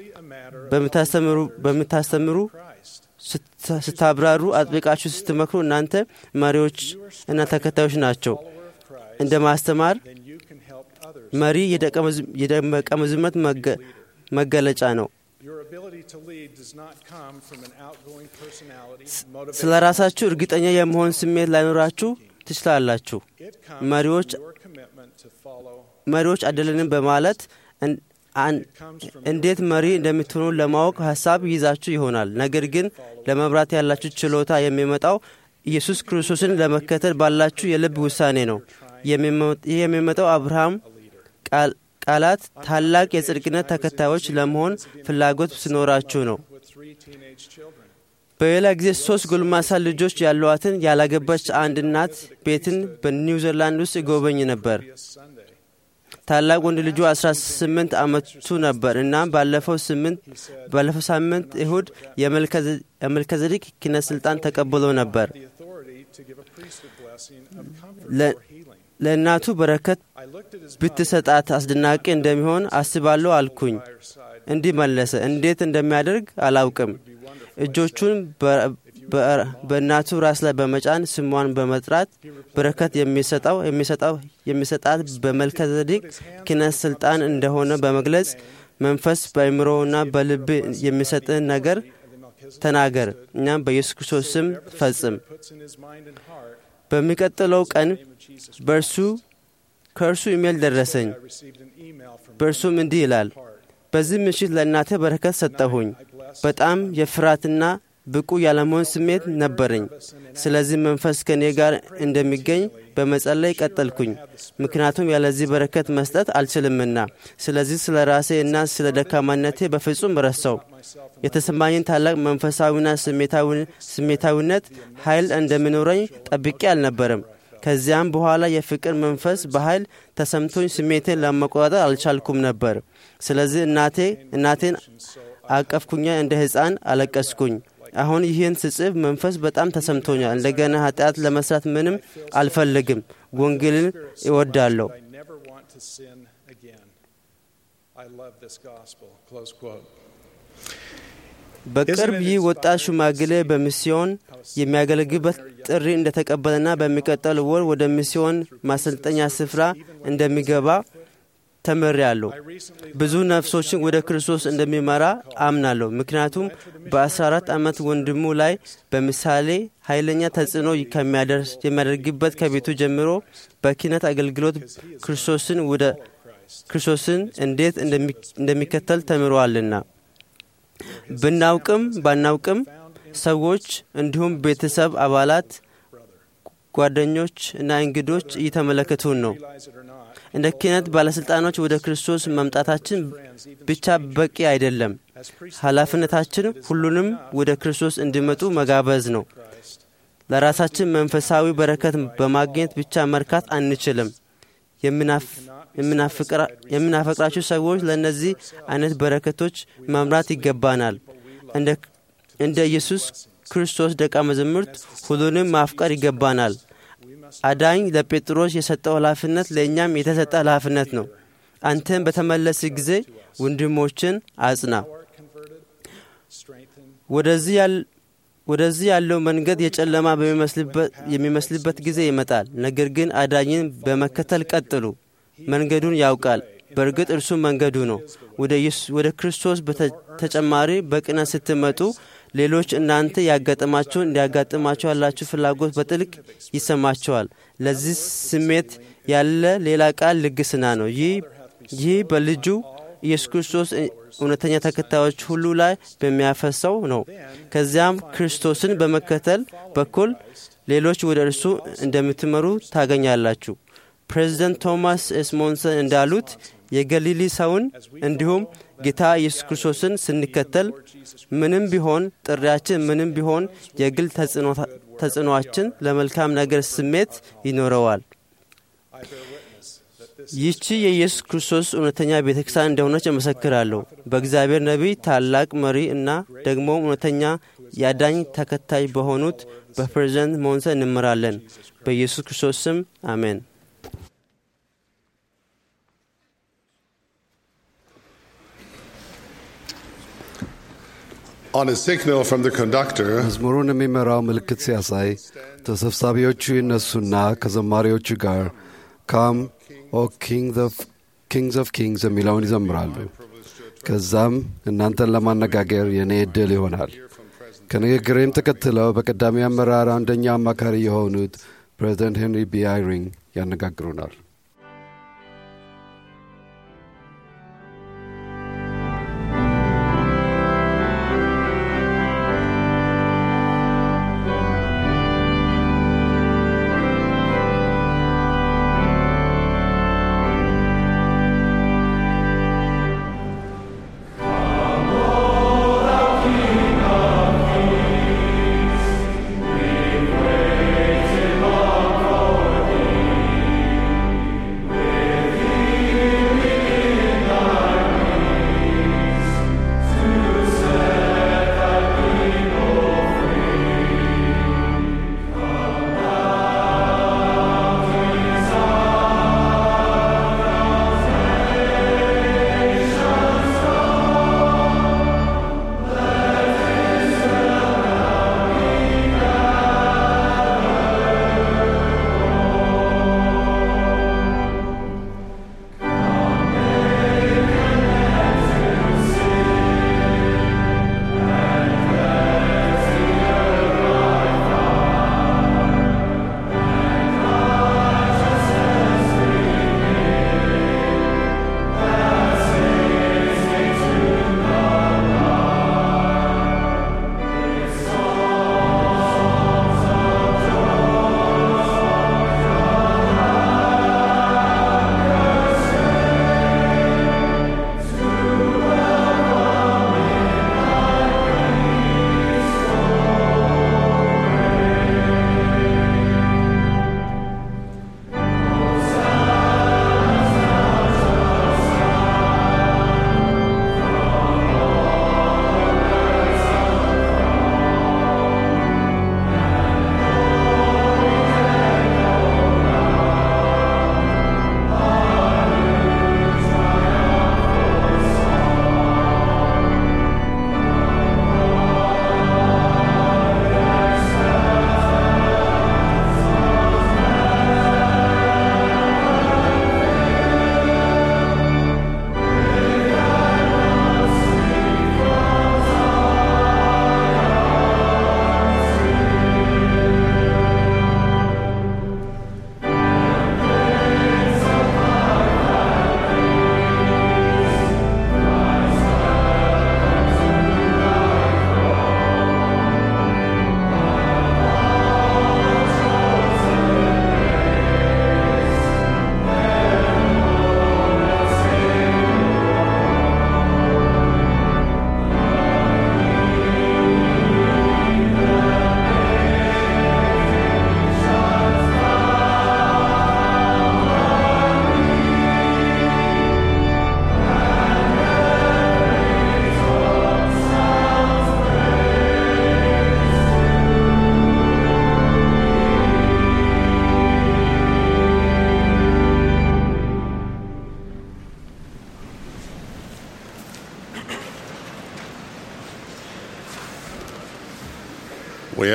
በምታስተምሩ፣ ስታብራሩ፣ አጥብቃችሁ ስትመክሩ እናንተ መሪዎች እና ተከታዮች ናቸው። እንደ ማስተማር መሪ የደቀ መዝሙርነት መገለጫ ነው። ስለ ራሳችሁ እርግጠኛ የመሆን ስሜት ላይኖራችሁ ትችላላችሁ። መሪዎች መሪዎች አይደለንም በማለት እንዴት መሪ እንደምትሆኑ ለማወቅ ሀሳብ ይዛችሁ ይሆናል። ነገር ግን ለመምራት ያላችሁ ችሎታ የሚመጣው ኢየሱስ ክርስቶስን ለመከተል ባላችሁ የልብ ውሳኔ ነው። ይህ የሚመጣው አብርሃም ቃላት ታላቅ የጽድቅነት ተከታዮች ለመሆን ፍላጎት ሲኖራችሁ ነው። በሌላ ጊዜ ሶስት ጎልማሳ ልጆች ያሏትን ያላገባች አንድ እናት ቤትን በኒውዚላንድ ውስጥ ይጎበኝ ነበር። ታላቅ ወንድ ልጁ 18 ዓመቱ ነበር እና ባለፈው ሳምንት እሁድ የመልከዘዴቅ ኪነት ስልጣን ተቀብሎ ነበር። ለእናቱ በረከት ብትሰጣት አስደናቂ እንደሚሆን አስባለሁ አልኩኝ። እንዲህ መለሰ፣ እንዴት እንደሚያደርግ አላውቅም። እጆቹን በእናቱ ራስ ላይ በመጫን ስሟን በመጥራት በረከት የሚሰጠው የሚሰጣት በመልከዘዴቅ ኪነት ስልጣን እንደሆነ በመግለጽ መንፈስ በአእምሮና በልብ የሚሰጥን ነገር ተናገር፣ እኛም በኢየሱስ ክርስቶስ ስም ፈጽም። በሚቀጥለው ቀን በእርሱ ከእርሱ ኢሜል ደረሰኝ። በእርሱም እንዲህ ይላል፣ በዚህ ምሽት ለእናተ በረከት ሰጠሁኝ። በጣም የፍርሃትና ብቁ ያለመሆን ስሜት ነበረኝ። ስለዚህ መንፈስ ከእኔ ጋር እንደሚገኝ በመጸለይ ቀጠልኩኝ፣ ምክንያቱም ያለዚህ በረከት መስጠት አልችልምና። ስለዚህ ስለ ራሴ እና ስለ ደካማነቴ በፍጹም ረሳው። የተሰማኝን ታላቅ መንፈሳዊና ስሜታዊነት ኃይል እንደሚኖረኝ ጠብቄ አልነበረም። ከዚያም በኋላ የፍቅር መንፈስ በኃይል ተሰምቶኝ ስሜቴን ለመቆጣጠር አልቻልኩም ነበር። ስለዚህ እናቴ እናቴን አቀፍኩኛ፣ እንደ ሕፃን አለቀስኩኝ። አሁን ይህን ስጽፍ መንፈስ በጣም ተሰምቶኛል። እንደገና ኃጢአት ለመስራት ምንም አልፈልግም። ወንጌልን እወዳለሁ። በቅርብ ይህ ወጣት ሽማግሌ በሚስዮን የሚያገለግልበት ጥሪ እንደተቀበለና በሚቀጥል ወር ወደ ሚስዮን ማሰልጠኛ ስፍራ እንደሚገባ ተምሬያለሁ። ብዙ ነፍሶችን ወደ ክርስቶስ እንደሚመራ አምናለሁ። ምክንያቱም በ14 ዓመት ወንድሙ ላይ በምሳሌ ኃይለኛ ተጽዕኖ የሚያደርግበት ከቤቱ ጀምሮ በኪነት አገልግሎት ክርስቶስን ወደ ክርስቶስን እንዴት እንደሚከተል ተምሯልና ብናውቅም ባናውቅም ሰዎች እንዲሁም ቤተሰብ አባላት፣ ጓደኞች እና እንግዶች እየተመለከቱን ነው። realize it or not, እንደ ክህነት ባለሥልጣኖች ወደ ክርስቶስ መምጣታችን ብቻ በቂ አይደለም። as priests ኃላፊነታችን ሁሉንም ወደ ክርስቶስ እንዲመጡ መጋበዝ ነው። Christ, ለራሳችን መንፈሳዊ በረከት በማግኘት ብቻ መርካት አንችልም። የምናፍ- የምናፍቅራ- የምናፈቅራቸው ሰዎች ለእነዚህ አይነት በረከቶች መምራት ይገባናል። እንደ እንደ ኢየሱስ ክርስቶስ ደቀ መዛሙርት ሁሉንም ማፍቀር ይገባናል። አዳኝ ለጴጥሮስ የሰጠው ኃላፊነት ለእኛም የተሰጠ ኃላፊነት ነው። አንተን በተመለስ ጊዜ ወንድሞችን አጽና። art converted, strengthen, ወደዚህ ያል- ወደዚህ ያለው መንገድ የጨለማ በሚመስልበት- የሚመስልበት ጊዜ ይመጣል። ነገር ግን አዳኝን በመከተል ቀጥሉ። መንገዱን ያውቃል። በእርግጥ እርሱ መንገዱ ነው። ወደ ኢየሱስ- ወደ ክርስቶስ በተጨማሪ በቅነት ስትመጡ ሌሎች እናንተ ያጋጠማቸውን እንዲያጋጥማቸው ያላችሁ ፍላጎት በጥልቅ ይሰማቸዋል። ለዚህ ስሜት ያለ ሌላ ቃል ልግስና ነው። ይህ ይህ በልጁ ኢየሱስ ክርስቶስ እውነተኛ ተከታዮች ሁሉ ላይ በሚያፈሰው ነው። ከዚያም ክርስቶስን በመከተል በኩል ሌሎች ወደ እርሱ እንደምትመሩ ታገኛላችሁ። ፕሬዚደንት ቶማስ ኤስ ሞንሰን እንዳሉት የገሊሊ ሰውን እንዲሁም ጌታ ኢየሱስ ክርስቶስን ስንከተል ምንም ቢሆን ጥሪያችን ምንም ቢሆን የግል ተጽዕኖአችን ለመልካም ነገር ስሜት ይኖረዋል። ይህቺ የኢየሱስ ክርስቶስ እውነተኛ ቤተ ክርስቲያን እንደሆነች እመሰክራለሁ። በእግዚአብሔር ነቢይ ታላቅ መሪ እና ደግሞ እውነተኛ የአዳኝ ተከታይ በሆኑት በፕሬዚደንት ሞንሰን እንምራለን። በኢየሱስ ክርስቶስ ስም አሜን። On a signal from the conductor, መዝሙሩን የሚመራው ምልክት ሲያሳይ ተሰብሳቢዎቹ ይነሱና ከዘማሪዎቹ ጋር ካም ኦ ኪንግስ ኦፍ ኪንግስ የሚለውን ይዘምራሉ። ከዛም እናንተን ለማነጋገር የእኔ ዕድል ይሆናል። ከንግግሬም ተከትለው በቀዳሚ አመራር አንደኛ አማካሪ የሆኑት ፕሬዚደንት ሄንሪ ቢ አይሪንግ ያነጋግሩናል። King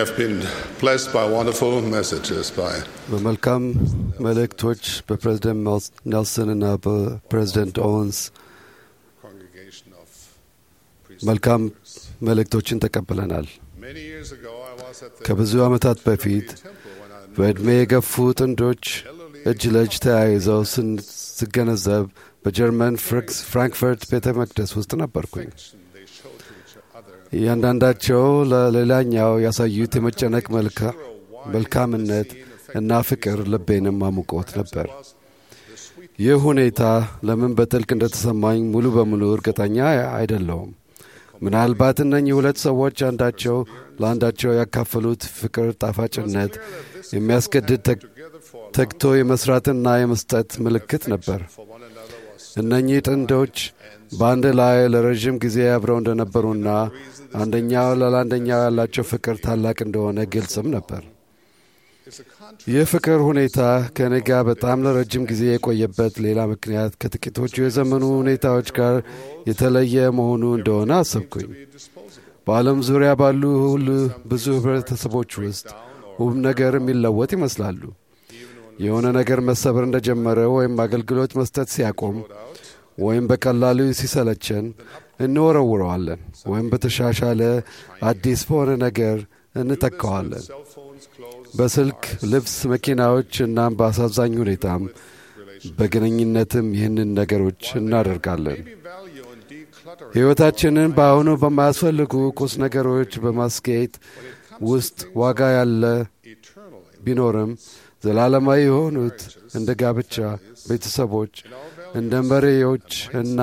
have been blessed by wonderful messages by በመልካም መልእክቶች በፕሬዝደንት ኔልሰን እና በፕሬዝደንት ኦወንስ congregation of መልካም መልእክቶችን ተቀብለናል። Many years ago, I was at the ከብዙ ዓመታት በፊት temple when I በዕድሜ የገፉ ጥንዶች እጅ ለእጅ ተያይዘው ስን- ስገነዘብ በጀርመን ፍራንክስ- ፍራንክፈርት ቤተ መቅደስ ውስጥ ነበርኩኝ። they showed to each other እያንዳንዳቸው ለሌላኛው ያሳዩት የመጨነቅ መልካ- መልካምነት እና ፍቅር ልቤንም አሙቆት ነበር። ይህ ሁኔታ ለምን በጥልቅ እንደተሰማኝ ሙሉ በሙሉ እርግጠኛ አይደለውም። ምናልባት እነኚህ ሁለት ሰዎች አንዳቸው ለአንዳቸው ያካፈሉት ፍቅር ጣፋጭነት የሚያስገድድ ተግ- ተግቶ የመስራትና የመስጠት ምልክት ነበር። እነኚህ ጥንዶች በአንድ ላይ ለረዥም ጊዜ አብረው እንደነበሩና አንደኛው ለአንደኛው ያላቸው ፍቅር ታላቅ እንደሆነ ግልጽም ነበር። ይህ ፍቅር ሁኔታ ከእኔ ጋር በጣም ለረጅም ጊዜ የቆየበት ሌላ ምክንያት ከጥቂቶቹ የዘመኑ ሁኔታዎች ጋር የተለየ መሆኑ እንደሆነ አሰብኩኝ። በዓለም ዙሪያ ባሉ ሁሉ ብዙ ህብረተሰቦች ውስጥ ውብ ነገር የሚለወጥ ይመስላሉ። የሆነ ነገር መሰበር እንደጀመረ ወይም አገልግሎት መስጠት ሲያቆም ወይም በቀላሉ ሲሰለቸን እንወረውረዋለን ወይም በተሻሻለ አዲስ በሆነ ነገር እንተካዋለን። በስልክ፣ ልብስ፣ መኪናዎች እናም በአሳዛኝ ሁኔታም በግንኙነትም ይህንን ነገሮች እናደርጋለን። value in decluttering ሕይወታችንን በአሁኑ በማያስፈልጉ ቁስ ነገሮች በማስጌጥ ውስጥ ዋጋ ያለ ቢኖርም ዘላለማዊ የሆኑት እንደ ጋብቻ፣ ቤተሰቦች፣ እንደ መሪዎች እና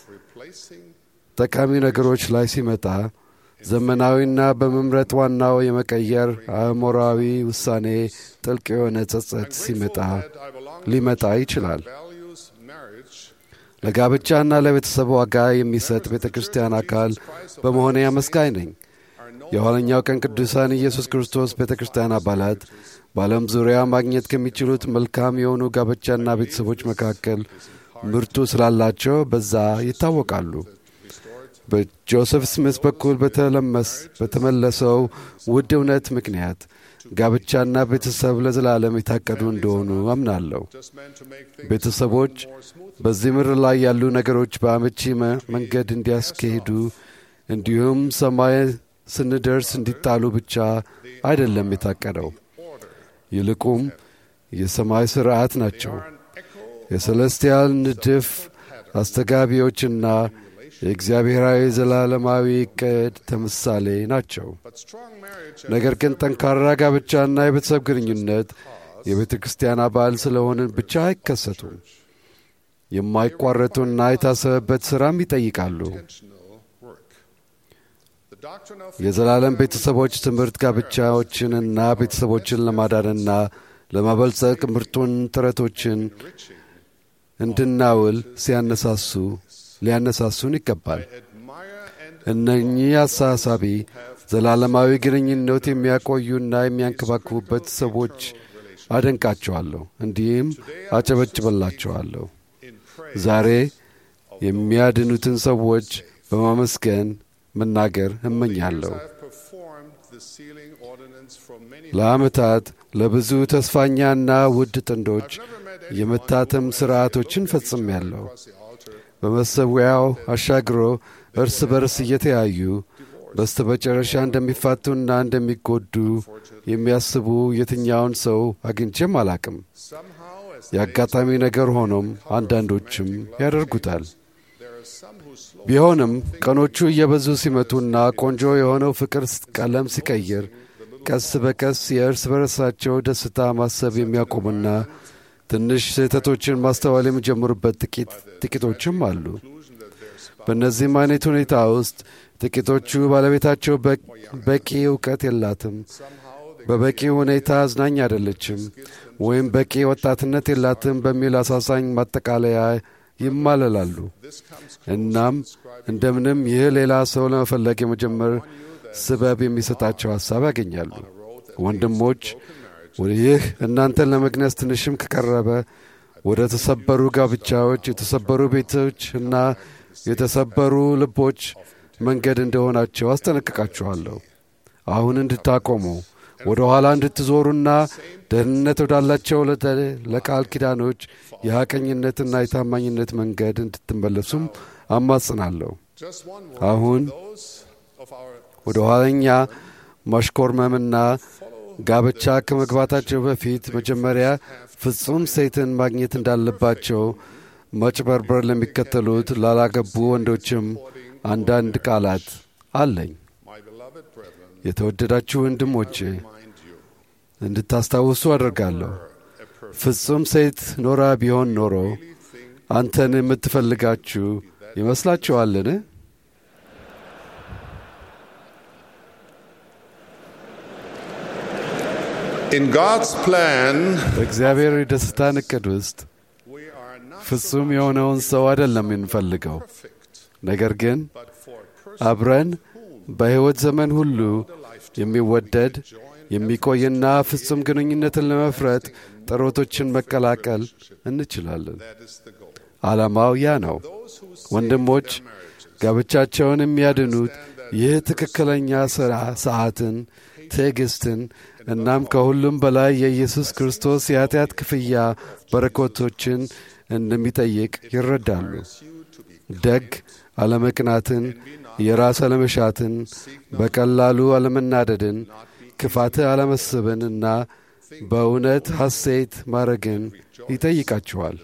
ጠቃሚ ነገሮች ላይ ሲመጣ ዘመናዊና በመምረጥ ዋናው የመቀየር አእምሮአዊ ውሳኔ ጥልቅ የሆነ ጸጸት ሲመጣ ሊመጣ ይችላል። values marriage ለጋብቻና ለቤተሰብ ዋጋ የሚሰጥ ቤተ ክርስቲያን አካል በመሆኔ አመስጋኝ ነኝ። የኋለኛው ቀን ቅዱሳን ኢየሱስ ክርስቶስ ቤተ ክርስቲያን አባላት በዓለም ዙሪያ ማግኘት ከሚችሉት መልካም የሆኑ ጋብቻና ቤተሰቦች መካከል ምርጡ ስላላቸው በዛ ይታወቃሉ። በጆሴፍ ስሚስ በኩል በተለመስ በተመለሰው ውድ እውነት ምክንያት ጋብቻና ቤተሰብ ለዘላለም የታቀዱ እንደሆኑ አምናለሁ። just meant to make things ቤተሰቦች በዚህ ምድር ላይ ያሉ ነገሮች በአመቺ መ- መንገድ እንዲያስኬሂዱ እንዲሁም ሰማይ ስንደርስ እንዲጣሉ ብቻ አይደለም የታቀደው። ይልቁም የሰማይ ሥርዓት ናቸው። የሰለስቲያል ንድፍ አስተጋቢዎችና የእግዚአብሔራዊ ዘላለማዊ ዕቅድ ተምሳሌ ናቸው። but strong marriage ነገር ግን ጠንካራ ጋብቻና የቤተሰብ ግንኙነት የቤተ ክርስቲያን አባል ስለሆንን ብቻ አይከሰቱም። የማይቋረጡና የታሰበበት ሥራም ይጠይቃሉ። intentional work the doctrine of የዘላለም ቤተሰቦች ትምህርት ጋብቻዎችንና ቤተሰቦችን ለማዳንና ለማበልጸግ ምርጡን ጥረቶችን እንድናውል ሲያነሳሱ ሊያነሳሱን ይገባል። admire and እነኚህ አሳሳቢ ዘላለማዊ ግንኙነት የሚያቆዩና የሚያንከባክቡበት ሰዎች አደንቃቸዋለሁ፣ እንዲህም አጨበጭበላቸዋለሁ። ዛሬ የሚያድኑትን ሰዎች በማመስገን መናገር እመኛለሁ። have performed the sealing ordinance for many ለዓመታት ለብዙ ተስፋኛና ውድ ጥንዶች የመታተም ሥርዓቶችን ፈጽሜያለሁ። በመሰዊያው አሻግሮ እርስ በርስ እየተያዩ በስተ መጨረሻ እንደሚፋቱና እንደሚጎዱ የሚያስቡ የትኛውን ሰው አግኝቼም አላቅም። somehow as የአጋጣሚ ነገር ሆኖም አንዳንዶችም ያደርጉታል። there are some who slow ቢሆንም ቀኖቹ እየበዙ ሲመጡና ቆንጆ የሆነው ፍቅር ቀለም ሲቀይር ቀስ በቀስ የእርስ በርሳቸው ደስታ ማሰብ የሚያቆሙና ትንሽ ስህተቶችን ማስተዋል የሚጀምሩበት ጥቂት ጥቂቶችም አሉ። በእነዚህም አይነት ሁኔታ ውስጥ ጥቂቶቹ ባለቤታቸው በ- በቂ እውቀት የላትም፣ በበቂ ሁኔታ አዝናኝ አይደለችም፣ ወይም በቂ ወጣትነት የላትም በሚል አሳዛኝ ማጠቃለያ ይማለላሉ። እናም እንደምንም ይህ ሌላ ሰው ለመፈለግ የመጀመር ስበብ የሚሰጣቸው ሐሳብ ያገኛሉ። ወንድሞች ይህ እናንተን ለመግነዝ ትንሽም ከቀረበ ወደ ተሰበሩ ጋብቻዎች፣ የተሰበሩ ቤቶች እና የተሰበሩ ልቦች መንገድ እንደሆናቸው አስጠነቅቃችኋለሁ። አሁን እንድታቆሙ ወደ ኋላ እንድትዞሩና ደህንነት ወዳላቸው ለተ- ለቃል ኪዳኖች የሐቀኝነትና የታማኝነት መንገድ እንድትመለሱም አማጽናለሁ። Just one አሁን those of our ወደ ኋለኛ ማሽኮርመምና ጋብቻ ከመግባታቸው በፊት መጀመሪያ ፍጹም ሴትን ማግኘት እንዳለባቸው መጭበርበር ለሚከተሉት ላላገቡ ወንዶችም አንዳንድ ቃላት አለኝ። my beloved brethren የተወደዳችሁ ወንድሞቼ remind you እንድታስታውሱ አደርጋለሁ። ፍጹም ሴት ኖራ ቢሆን ኖሮ አንተን የምትፈልጋችሁ ይመስላችኋልን? in God's plan በእግዚአብሔር የደስታን ዕቅድ ውስጥ we are not ፍጹም የሆነውን ሰው አይደለም የምንፈልገው፣ perfect ነገር ግን but for አብረን በሕይወት ዘመን ሁሉ የሚወደድ የሚቆይና ፍጹም ግንኙነትን ለመፍረጥ ጥረቶችን መቀላቀል እንችላለን። that is the goal ዓላማው ያ ነው። ወንድሞች ጋብቻቸውን የሚያድኑት ይህ ትክክለኛ ሥራ ሰዓትን፣ ትዕግሥትን እናም ከሁሉም በላይ የኢየሱስ ክርስቶስ የኃጢአት ክፍያ በረከቶችን እንደሚጠይቅ ይረዳሉ። ደግ አለመቅናትን፣ የራስ አለመሻትን፣ በቀላሉ አለመናደድን፣ ክፋት አለመስብን እና በእውነት ሐሴት ማድረግን ይጠይቃችኋል።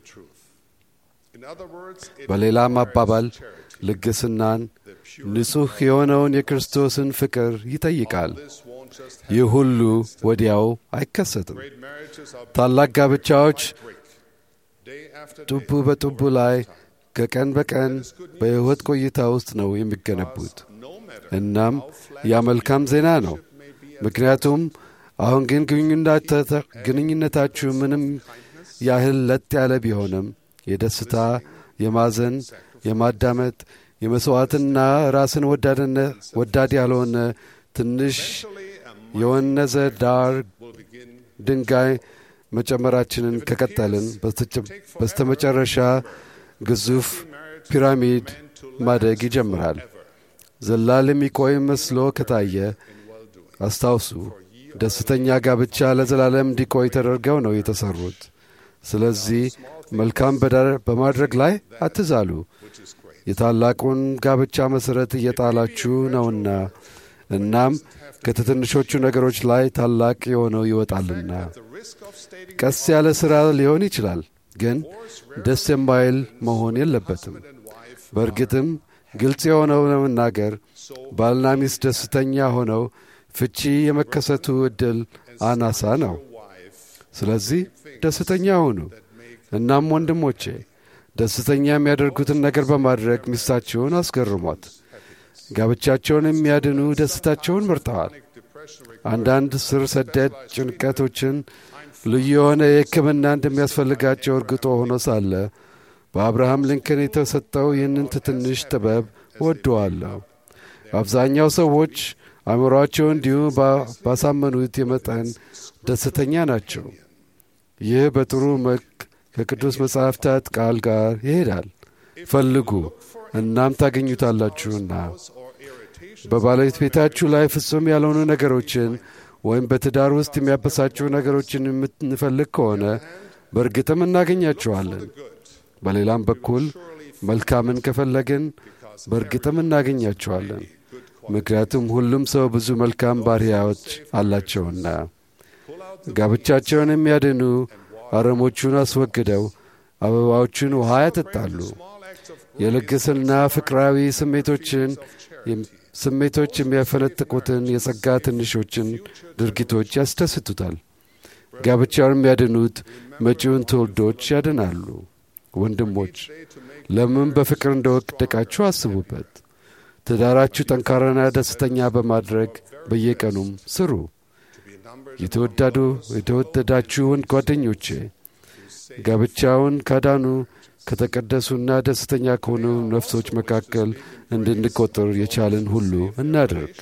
in other words it በሌላም አባባል ልግስናን፣ ንጹሕ የሆነውን የክርስቶስን ፍቅር ይጠይቃል። this won't just ይህ ሁሉ ወዲያው አይከሰትም። great marriages are ታላቅ ጋብቻዎች brick day after ጡቡ day በጡቡ ላይ ከቀን በቀን በሕይወት ቆይታ ውስጥ ነው የሚገነቡት። no matter እናም ያ መልካም ዜና ነው። ምክንያቱም አሁን ግን ግንኙነታ- ግንኙነታችሁ ምንም ያህል ለጥ ያለ ቢሆንም የደስታ፣ የማዘን፣ የማዳመጥ፣ የመሥዋዕትና ራስን ወዳድነ- ወዳድ ያልሆነ ትንሽ የወነዘ ዳር ድንጋይ መጨመራችንን ከቀጠልን በስተጨ- በስተመጨረሻ ግዙፍ ፒራሚድ ማደግ ይጀምራል። ዘላል የሚቆይ መስሎ ከታየ አስታውሱ፣ ደስተኛ ጋብቻ ለዘላለም እንዲቆይ ተደርገው ነው የተሠሩት። ስለዚህ መልካም በዳ- በማድረግ ላይ አትዛሉ። የታላቁን ጋብቻ መሠረት እየጣላችሁ ነውና እናም ከትንሾቹ ነገሮች ላይ ታላቅ የሆነው ይወጣልና። ቀስ ያለ ሥራ ሊሆን ይችላል፣ ግን ደስ የማይል መሆን የለበትም። በእርግጥም ግልጽ የሆነው ለመናገር ባልና ሚስት ደስተኛ ሆነው ፍቺ የመከሰቱ ዕድል አናሳ ነው። ስለዚህ ደስተኛ ሁኑ። እናም ወንድሞቼ ደስተኛ የሚያደርጉትን ነገር በማድረግ ሚስታቸውን አስገርሟት። ጋብቻቸውን የሚያድኑ ደስታቸውን መርጠዋል። አንዳንድ ስር ሰደድ ጭንቀቶችን ልዩ የሆነ የሕክምና እንደሚያስፈልጋቸው እርግጦ ሆኖ ሳለ በአብርሃም ሊንከን የተሰጠው ይህንን ትንሽ ጥበብ እወደዋለሁ። አብዛኛው ሰዎች አእምሮአቸው እንዲሁ ባ- ባሳመኑት የመጠን ደስተኛ ናቸው። ይህ በጥሩ መልክ ከቅዱስ መጻሕፍታት ቃል ጋር ይሄዳል። ፈልጉ እናም ታገኙታላችሁና በባለቤት ቤታችሁ ላይ ፍጹም ያልሆኑ ነገሮችን ወይም በትዳር ውስጥ የሚያበሳጩ ነገሮችን የምንፈልግ ከሆነ በእርግጥም እናገኛቸዋለን። በሌላም በኩል መልካምን ከፈለግን በእርግጥም እናገኛቸዋለን። ምክንያቱም ሁሉም ሰው ብዙ መልካም ባሕርያዎች አላቸውና። ጋብቻቸውን የሚያድኑ አረሞቹን አስወግደው አበባዎቹን ውሃ ያጠጣሉ። የልግስና ፍቅራዊ ስሜቶችን ስሜቶች የሚያፈነጥቁትን የጸጋ ትንሾችን ድርጊቶች ያስደስቱታል። ጋብቻውን የሚያድኑት መጪውን ትውልዶች ያድናሉ። ወንድሞች ለምን በፍቅር እንደወደቃችሁ አስቡበት። ትዳራችሁ ጠንካራና ደስተኛ በማድረግ በየቀኑም ስሩ። የተወዳዱ የተወደዳችሁን ጓደኞቼ ጋብቻውን ካዳኑ ከተቀደሱና ደስተኛ ከሆኑ ነፍሶች መካከል እንድንቆጥር የቻልን ሁሉ እናድርግ።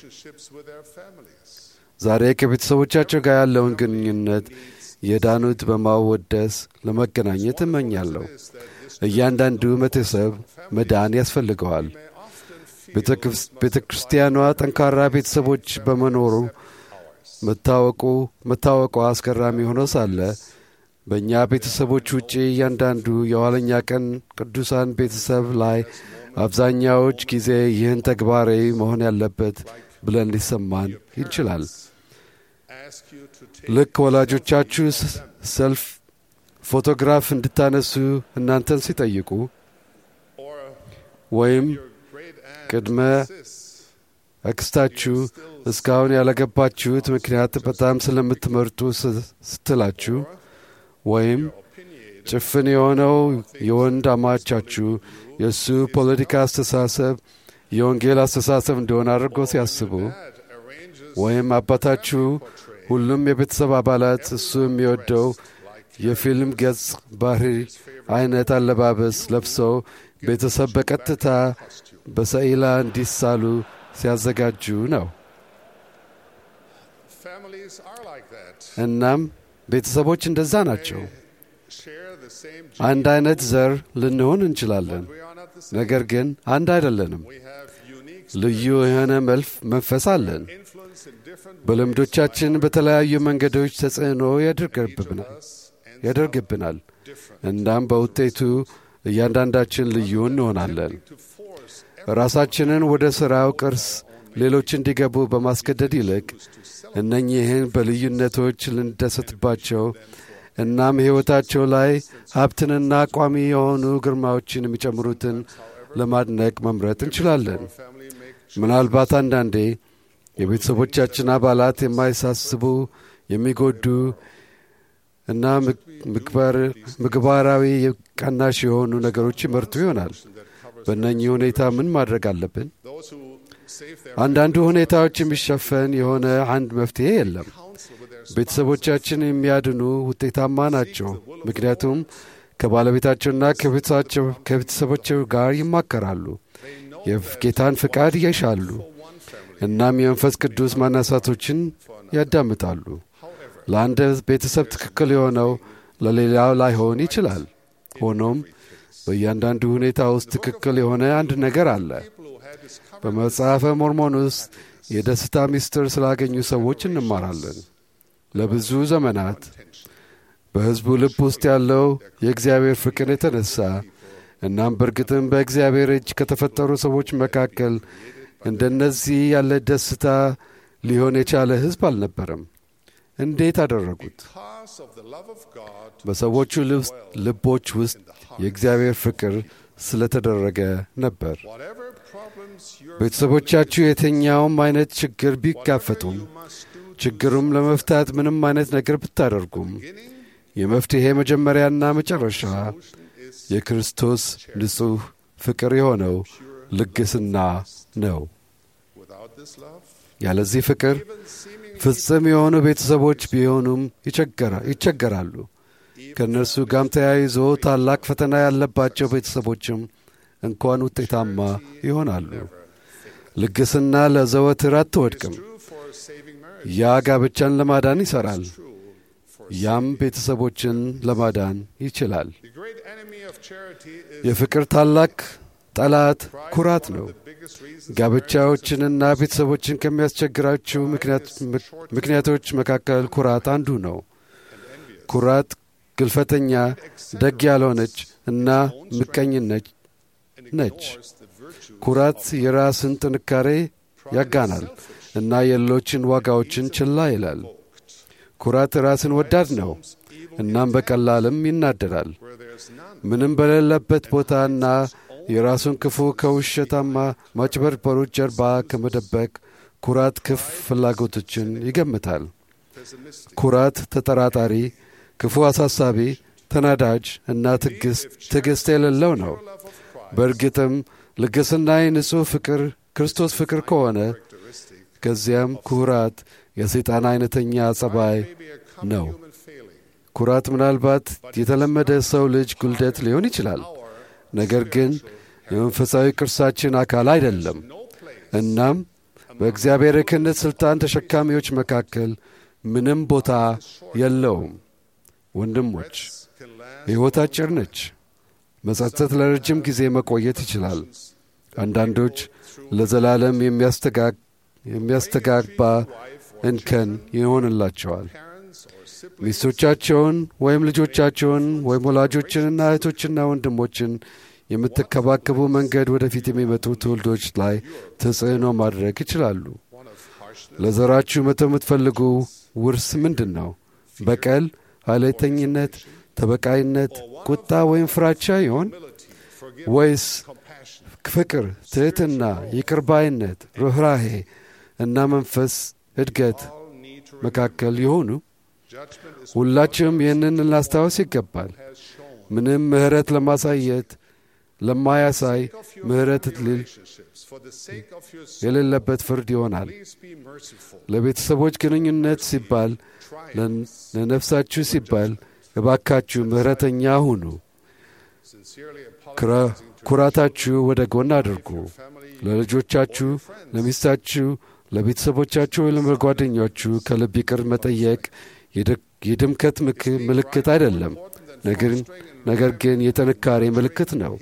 ዛሬ ከቤተሰቦቻቸው ጋር ያለውን ግንኙነት የዳኑት በማወደስ ለመገናኘት እመኛለሁ። እያንዳንዱ ቤተሰብ መዳን ያስፈልገዋል። ቤተ ክርስቲያኗ ጠንካራ ቤተሰቦች በመኖሩ መታወቁ መታወቋ አስገራሚ ሆኖ ሳለ በእኛ ቤተሰቦች ውጪ እያንዳንዱ የኋለኛ ቀን ቅዱሳን ቤተሰብ ላይ አብዛኛዎች ጊዜ ይህን ተግባራዊ መሆን ያለበት ብለን ሊሰማን ይችላል። ask you to take ልክ ወላጆቻችሁ ስ- ሰልፍ ፎቶግራፍ እንድታነሱ እናንተን ሲጠይቁ or ወይም your great aunt ቅድመ insists አክስታችሁ እስካሁን ያላገባችሁት ምክንያት በጣም ስለምትመርጡ ስ- ስትላችሁ ወይም opinionated ጭፍን የሆነው የወንድ አማቻችሁ የእሱ ፖለቲካ አስተሳሰብ የወንጌል አስተሳሰብ እንደሆነ አድርጎ ሲያስቡ that arranges ወይም አባታችሁ ሁሉም የቤተሰብ አባላት እሱ የሚወደው የፊልም ገጽ ባህሪ አይነት አለባበስ ለብሰው ቤተሰብ በቀጥታ በሰኢላ እንዲሳሉ ሲያዘጋጁ ነው። families are like that እናም ቤተሰቦች እንደዛ ናቸው። share the same አንድ አይነት ዘር ልንሆን እንችላለን፣ we are not the same ነገር ግን አንድ አይደለንም። we have unique ልዩ የሆነ መልፍ መንፈስ አለን። influence in different በልምዶቻችን በተለያዩ መንገዶች ተጽዕኖ ያደርገብናል us and ያደርግብናል። እናም በውጤቱ እያንዳንዳችን ልዩ እንሆናለን። to force ራሳችንን ወደ ሥራው ቅርስ ሌሎች እንዲገቡ በማስገደድ ይልቅ እነኚህን በልዩነቶች ልንደሰትባቸው እናም ሕይወታቸው ላይ ሀብትንና ቋሚ የሆኑ ግርማዎችን የሚጨምሩትን ለማድነቅ መምረጥ እንችላለን። ምናልባት አንዳንዴ የቤተሰቦቻችን አባላት የማይሳስቡ የሚጎዱ እና ምግባር- ምግባራዊ ቀናሽ የሆኑ ነገሮች ይመርጡ ይሆናል። በእነኚህ ሁኔታ ምን ማድረግ አለብን? those who save their አንዳንዱ ሁኔታዎች የሚሸፈን የሆነ አንድ መፍትሄ የለም። counsel with their ቤተሰቦቻችን የሚያድኑ ውጤታማ ናቸው፣ ምክንያቱም ከባለቤታቸውና ከቤተሰባቸው- ከቤተሰቦቻቸው ጋር ይማከራሉ፣ የጌታን ፍቃድ ይሻሉ፣ እናም የመንፈስ ቅዱስ ማነሳቶችን ያዳምጣሉ። ለአንድ ቤተሰብ ትክክል የሆነው ለሌላው ላይሆን ይችላል። ሆኖም በእያንዳንዱ ሁኔታ ውስጥ ትክክል የሆነ አንድ ነገር አለ። በመጽሐፈ ሞርሞን ውስጥ የደስታ ምስጢር ስላገኙ ሰዎች እንማራለን። ለብዙ ዘመናት በሕዝቡ ልብ ውስጥ ያለው የእግዚአብሔር ፍቅር የተነሳ እናም በእርግጥም በእግዚአብሔር እጅ ከተፈጠሩ ሰዎች መካከል እንደነዚህ ያለ ደስታ ሊሆን የቻለ ሕዝብ አልነበረም። እንዴት አደረጉት? cause of the love of God በሰዎቹ ልብስ- ልቦች ውስጥ የእግዚአብሔር ፍቅር ስለተደረገ ነበር። whatever problems your ቤተሰቦቻችሁ የትኛውም አይነት ችግር ቢጋፈጡም ችግሩም ለመፍታት ምንም አይነት ነገር ብታደርጉም የመፍትሔ መጀመሪያና መጨረሻ የክርስቶስ ንጹሕ ፍቅር የሆነው ልግስና ነው። without this love ያለዚህ ፍቅር ፍጽም የሆኑ ቤተሰቦች ቢሆኑም ይቸገራ- ይቸገራሉ። ከእነርሱ ጋም ተያይዞ ታላቅ ፈተና ያለባቸው ቤተሰቦችም እንኳን ውጤታማ ይሆናሉ። ልግስና ለዘወትር አትወድቅም። true for saving marriage ያ ጋብቻን ለማዳን ይሠራል። ያም ቤተሰቦችን ለማዳን ይችላል። the great enemy of charity is የፍቅር ታላቅ ጠላት ኩራት ነው። the biggest reason ጋብቻዎችንና ቤተሰቦችን ከሚያስቸግራቸው ምክንያት- ምክንያቶች መካከል ኩራት አንዱ ነው። ኩራት ግልፈተኛ፣ ደግ ያልሆነች እና ምቀኝነች ነች። the virtue ኩራት የራስን ጥንካሬ ያጋናል እና የሌሎችን ዋጋዎችን ችላ ይላል። ኩራት ራስን ወዳድ ነው እናም በቀላልም ይናደዳል። where there's none ምንም በሌለበት ቦታና የራሱን ክፉ ከውሸታማ ማጭበርበሮች ጀርባ ከመደበቅ ኩራት ክፍ ፍላጎቶችን ይገምታል። ኩራት ተጠራጣሪ፣ ክፉ አሳሳቢ፣ ተናዳጅ እና ትዕግሥት የሌለው ነው። በእርግጥም ልግስና የንጹሕ ፍቅር ክርስቶስ ፍቅር ከሆነ ከዚያም ኩራት የሰይጣን አይነተኛ ጸባይ ነው። ኩራት ምናልባት የተለመደ ሰው ልጅ ጉልደት ሊሆን ይችላል፣ ነገር ግን የመንፈሳዊ ቅርሳችን አካል አይደለም። እናም በእግዚአብሔር የክህነት ሥልጣን ተሸካሚዎች መካከል ምንም ቦታ የለውም። ወንድሞች ሕይወት አጭር ነች። መጸጸት ለረጅም ጊዜ መቆየት ይችላል። አንዳንዶች ለዘላለም የሚያስተጋባ እንከን ይሆንላቸዋል። ሚስቶቻቸውን ወይም ልጆቻቸውን ወይም ወላጆችንና እህቶችና ወንድሞችን የምትከባከቡ መንገድ ወደፊት የሚመጡ ትውልዶች ላይ ተጽዕኖ ማድረግ ይችላሉ። ለዘራችሁ መተው የምትፈልጉ ውርስ ምንድን ነው? በቀል፣ ኃይለተኝነት፣ ተበቃይነት፣ ቁጣ ወይም ፍራቻ ይሆን ወይስ ፍቅር፣ ትሕትና፣ ይቅርባይነት፣ ርኅራሄ እና መንፈስ እድገት መካከል የሆኑ ሁላችንም ይህንን ልናስታውስ ይገባል። ምንም ምሕረት ለማሳየት ለማያሳይ ምሕረት ልል የሌለበት ፍርድ ይሆናል። ለቤተሰቦች ግንኙነት ሲባል፣ ለነፍሳችሁ ሲባል እባካችሁ ምሕረተኛ ሁኑ። ኩራታችሁ ወደ ጎን አድርጉ። ለልጆቻችሁ፣ ለሚስታችሁ፣ ለቤተሰቦቻችሁ ወይም ለጓደኞቻችሁ ከልብ ይቅር መጠየቅ የድምከት ምልክት አይደለም፣ ነገር ግን የጥንካሬ ምልክት ነው።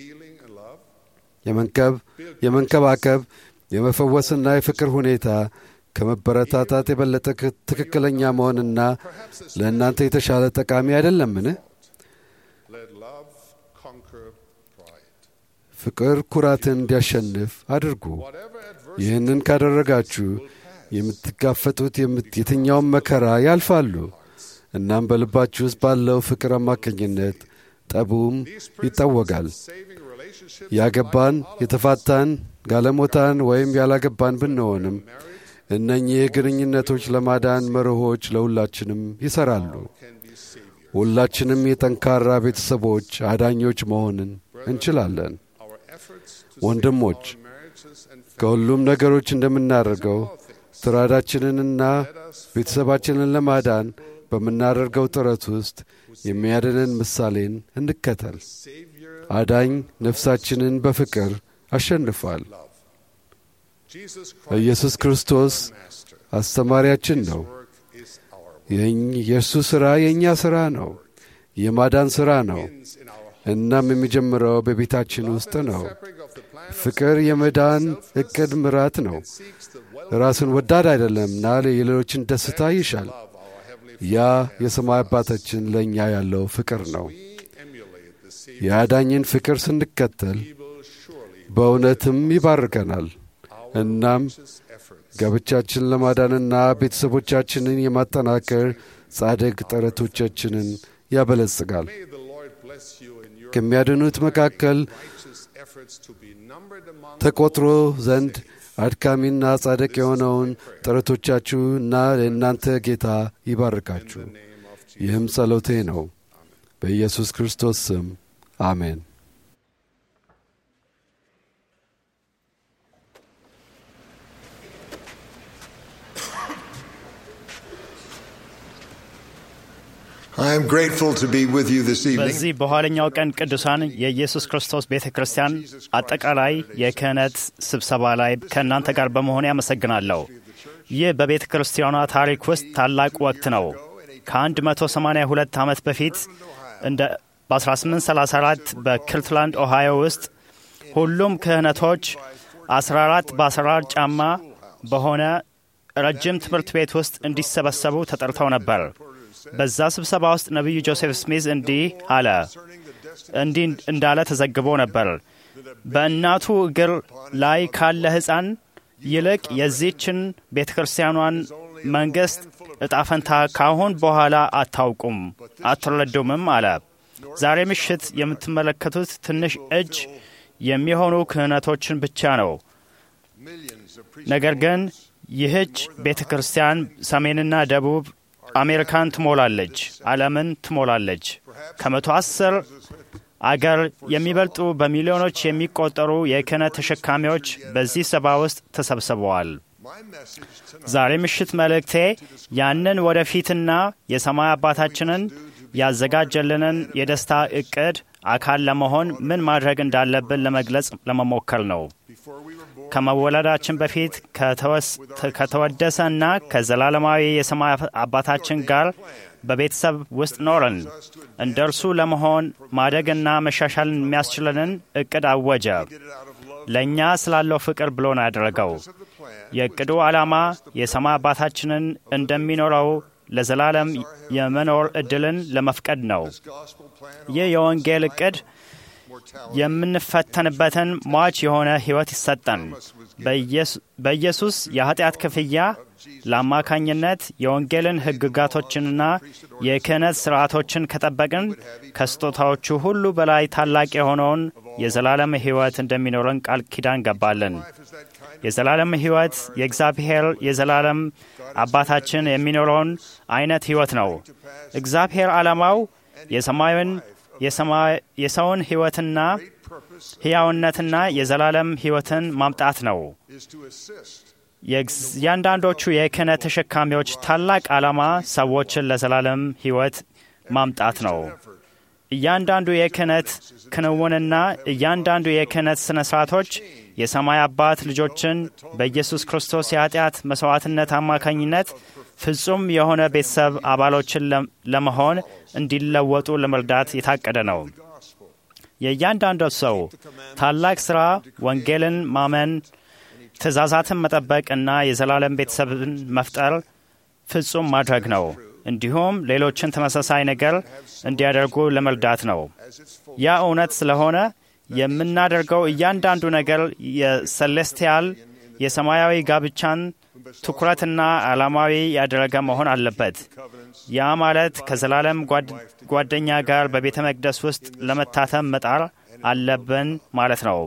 የመንከባከብ የመፈወስና የፍቅር ሁኔታ ከመበረታታት የበለጠ ትክክለኛ መሆንና ለእናንተ የተሻለ ጠቃሚ አይደለምን? ፍቅር ኩራትን እንዲያሸንፍ አድርጉ። ይህንን ካደረጋችሁ የምትጋፈጡት የትኛውም መከራ ያልፋሉ። እናም በልባችሁ ውስጥ ባለው ፍቅር አማካኝነት ጠቡም ይታወጋል። ያገባን፣ የተፋታን፣ ጋለሞታን ወይም ያላገባን ብንሆንም እነኚህ ግንኙነቶች ለማዳን መርሆች ለሁላችንም ይሠራሉ። ሁላችንም የጠንካራ ቤተሰቦች አዳኞች መሆንን እንችላለን። ወንድሞች ከሁሉም ነገሮች እንደምናደርገው ትራዳችንንና ቤተሰባችንን ለማዳን በምናደርገው ጥረት ውስጥ የሚያድንን ምሳሌን እንከተል። አዳኝ ነፍሳችንን በፍቅር አሸንፏል። ኢየሱስ ክርስቶስ አስተማሪያችን ነው። የእርሱ ሥራ የእኛ ሥራ ነው፣ የማዳን ሥራ ነው። እናም የሚጀምረው በቤታችን ውስጥ ነው። ፍቅር የመዳን ዕቅድ ምራት ነው። ራስን ወዳድ አይደለምና የሌሎችን ደስታ ይሻል። ያ የሰማይ አባታችን ለእኛ ያለው ፍቅር ነው። የአዳኝን ፍቅር ስንከተል በእውነትም ይባርከናል። እናም ጋብቻችን ለማዳንና ቤተሰቦቻችንን የማጠናከር ጻድቅ ጥረቶቻችንን ያበለጽጋል። ከሚያድኑት መካከል ተቆጥሮ ዘንድ አድካሚና ጻድቅ የሆነውን ጥረቶቻችሁ እና የእናንተ ጌታ ይባርካችሁ። ይህም ጸሎቴ ነው። በኢየሱስ ክርስቶስ ስም አሜን። I am grateful to be with you this evening. በዚህ በኋለኛው ቀን ቅዱሳን የኢየሱስ ክርስቶስ ቤተ ክርስቲያን አጠቃላይ የክህነት ስብሰባ ላይ ከእናንተ ጋር በመሆን ያመሰግናለሁ። ይህ በቤተ ክርስቲያኗ ታሪክ ውስጥ ታላቅ ወቅት ነው። ከ182 ዓመት በፊት እንደ በ1834 በክልትላንድ ኦሃዮ ውስጥ ሁሉም ክህነቶች 14 በ14 ጫማ በሆነ ረጅም ትምህርት ቤት ውስጥ እንዲሰበሰቡ ተጠርተው ነበር። በዛ ስብሰባ ውስጥ ነቢዩ ጆሴፍ ስሚዝ እንዲህ አለ እንዲህ እንዳለ ተዘግቦ ነበር። በእናቱ እግር ላይ ካለ ሕፃን ይልቅ የዚህችን ቤተ ክርስቲያኗን መንግሥት እጣፈንታ ካሁን በኋላ አታውቁም አትረዱምም አለ። ዛሬ ምሽት የምትመለከቱት ትንሽ እጅ የሚሆኑ ክህነቶችን ብቻ ነው። ነገር ግን ይህች ቤተ ክርስቲያን ሰሜንና ደቡብ አሜሪካን ትሞላለች፣ ዓለምን ትሞላለች። ከመቶ አስር አገር የሚበልጡ በሚሊዮኖች የሚቆጠሩ የክህነት ተሸካሚዎች በዚህ ሰባ ውስጥ ተሰብስበዋል። ዛሬ ምሽት መልእክቴ ያንን ወደፊትና የሰማይ አባታችንን ያዘጋጀልንን የደስታ እቅድ አካል ለመሆን ምን ማድረግ እንዳለብን ለመግለጽ ለመሞከር ነው። ከመወለዳችን በፊት ከተወደሰና ከዘላለማዊ የሰማይ አባታችን ጋር በቤተሰብ ውስጥ ኖረን እንደ እርሱ ለመሆን ማደግና መሻሻልን የሚያስችለንን እቅድ አወጀ። ለእኛ ስላለው ፍቅር ብሎ ነው ያደረገው። የእቅዱ ዓላማ የሰማይ አባታችንን እንደሚኖረው ለዘላለም የመኖር ዕድልን ለመፍቀድ ነው። ይህ የወንጌል ዕቅድ የምንፈተንበትን ሟች የሆነ ሕይወት ይሰጠን። በኢየሱስ የኃጢአት ክፍያ ለአማካኝነት የወንጌልን ሕግጋቶችንና የክህነት ሥርዓቶችን ከጠበቅን ከስጦታዎቹ ሁሉ በላይ ታላቅ የሆነውን የዘላለም ሕይወት እንደሚኖረን ቃል ኪዳን ገባለን። የዘላለም ሕይወት የእግዚአብሔር የዘላለም አባታችን የሚኖረውን አይነት ሕይወት ነው። እግዚአብሔር ዓላማው የሰማዩን የሰውን ሕይወትና ሕያውነትና የዘላለም ሕይወትን ማምጣት ነው። የእያንዳንዶቹ የክህነት ተሸካሚዎች ታላቅ ዓላማ ሰዎችን ለዘላለም ሕይወት ማምጣት ነው። እያንዳንዱ የክህነት ክንውንና እያንዳንዱ የክህነት ሥነ ሥርዓቶች የሰማይ አባት ልጆችን በኢየሱስ ክርስቶስ የኃጢአት መሥዋዕትነት አማካኝነት ፍጹም የሆነ ቤተሰብ አባሎችን ለመሆን እንዲለወጡ ለመርዳት የታቀደ ነው። የእያንዳንዱ ሰው ታላቅ ሥራ ወንጌልን ማመን፣ ትእዛዛትን መጠበቅ እና የዘላለም ቤተሰብን መፍጠር ፍጹም ማድረግ ነው። እንዲሁም ሌሎችን ተመሳሳይ ነገር እንዲያደርጉ ለመርዳት ነው። ያ እውነት ስለሆነ የምናደርገው እያንዳንዱ ነገር የሰሌስቲያል የሰማያዊ ጋብቻን ትኩረትና ዓላማዊ ያደረገ መሆን አለበት። ያ ማለት ከዘላለም ጓደኛ ጋር በቤተ መቅደስ ውስጥ ለመታተም መጣር አለብን ማለት ነው።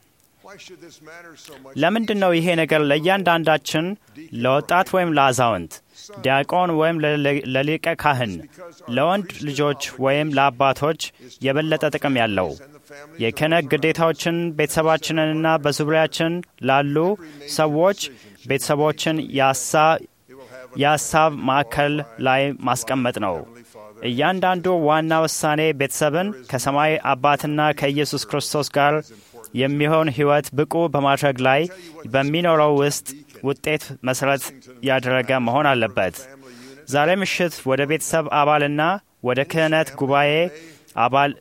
ለምንድን ነው ይሄ ነገር ለእያንዳንዳችን ለወጣት ወይም ለአዛውንት፣ ዲያቆን ወይም ለሊቀ ካህን፣ ለወንድ ልጆች ወይም ለአባቶች የበለጠ ጥቅም ያለው? የክህነት ግዴታዎችን ቤተሰባችንንና በዙሪያችን ላሉ ሰዎች ቤተሰቦችን የሀሳብ ማዕከል ላይ ማስቀመጥ ነው። እያንዳንዱ ዋና ውሳኔ ቤተሰብን ከሰማይ አባትና ከኢየሱስ ክርስቶስ ጋር የሚሆን ሕይወት ብቁ በማድረግ ላይ በሚኖረው ውስጥ ውጤት መሠረት ያደረገ መሆን አለበት። ዛሬ ምሽት ወደ ቤተሰብ አባልና ወደ ክህነት ጉባኤ አባል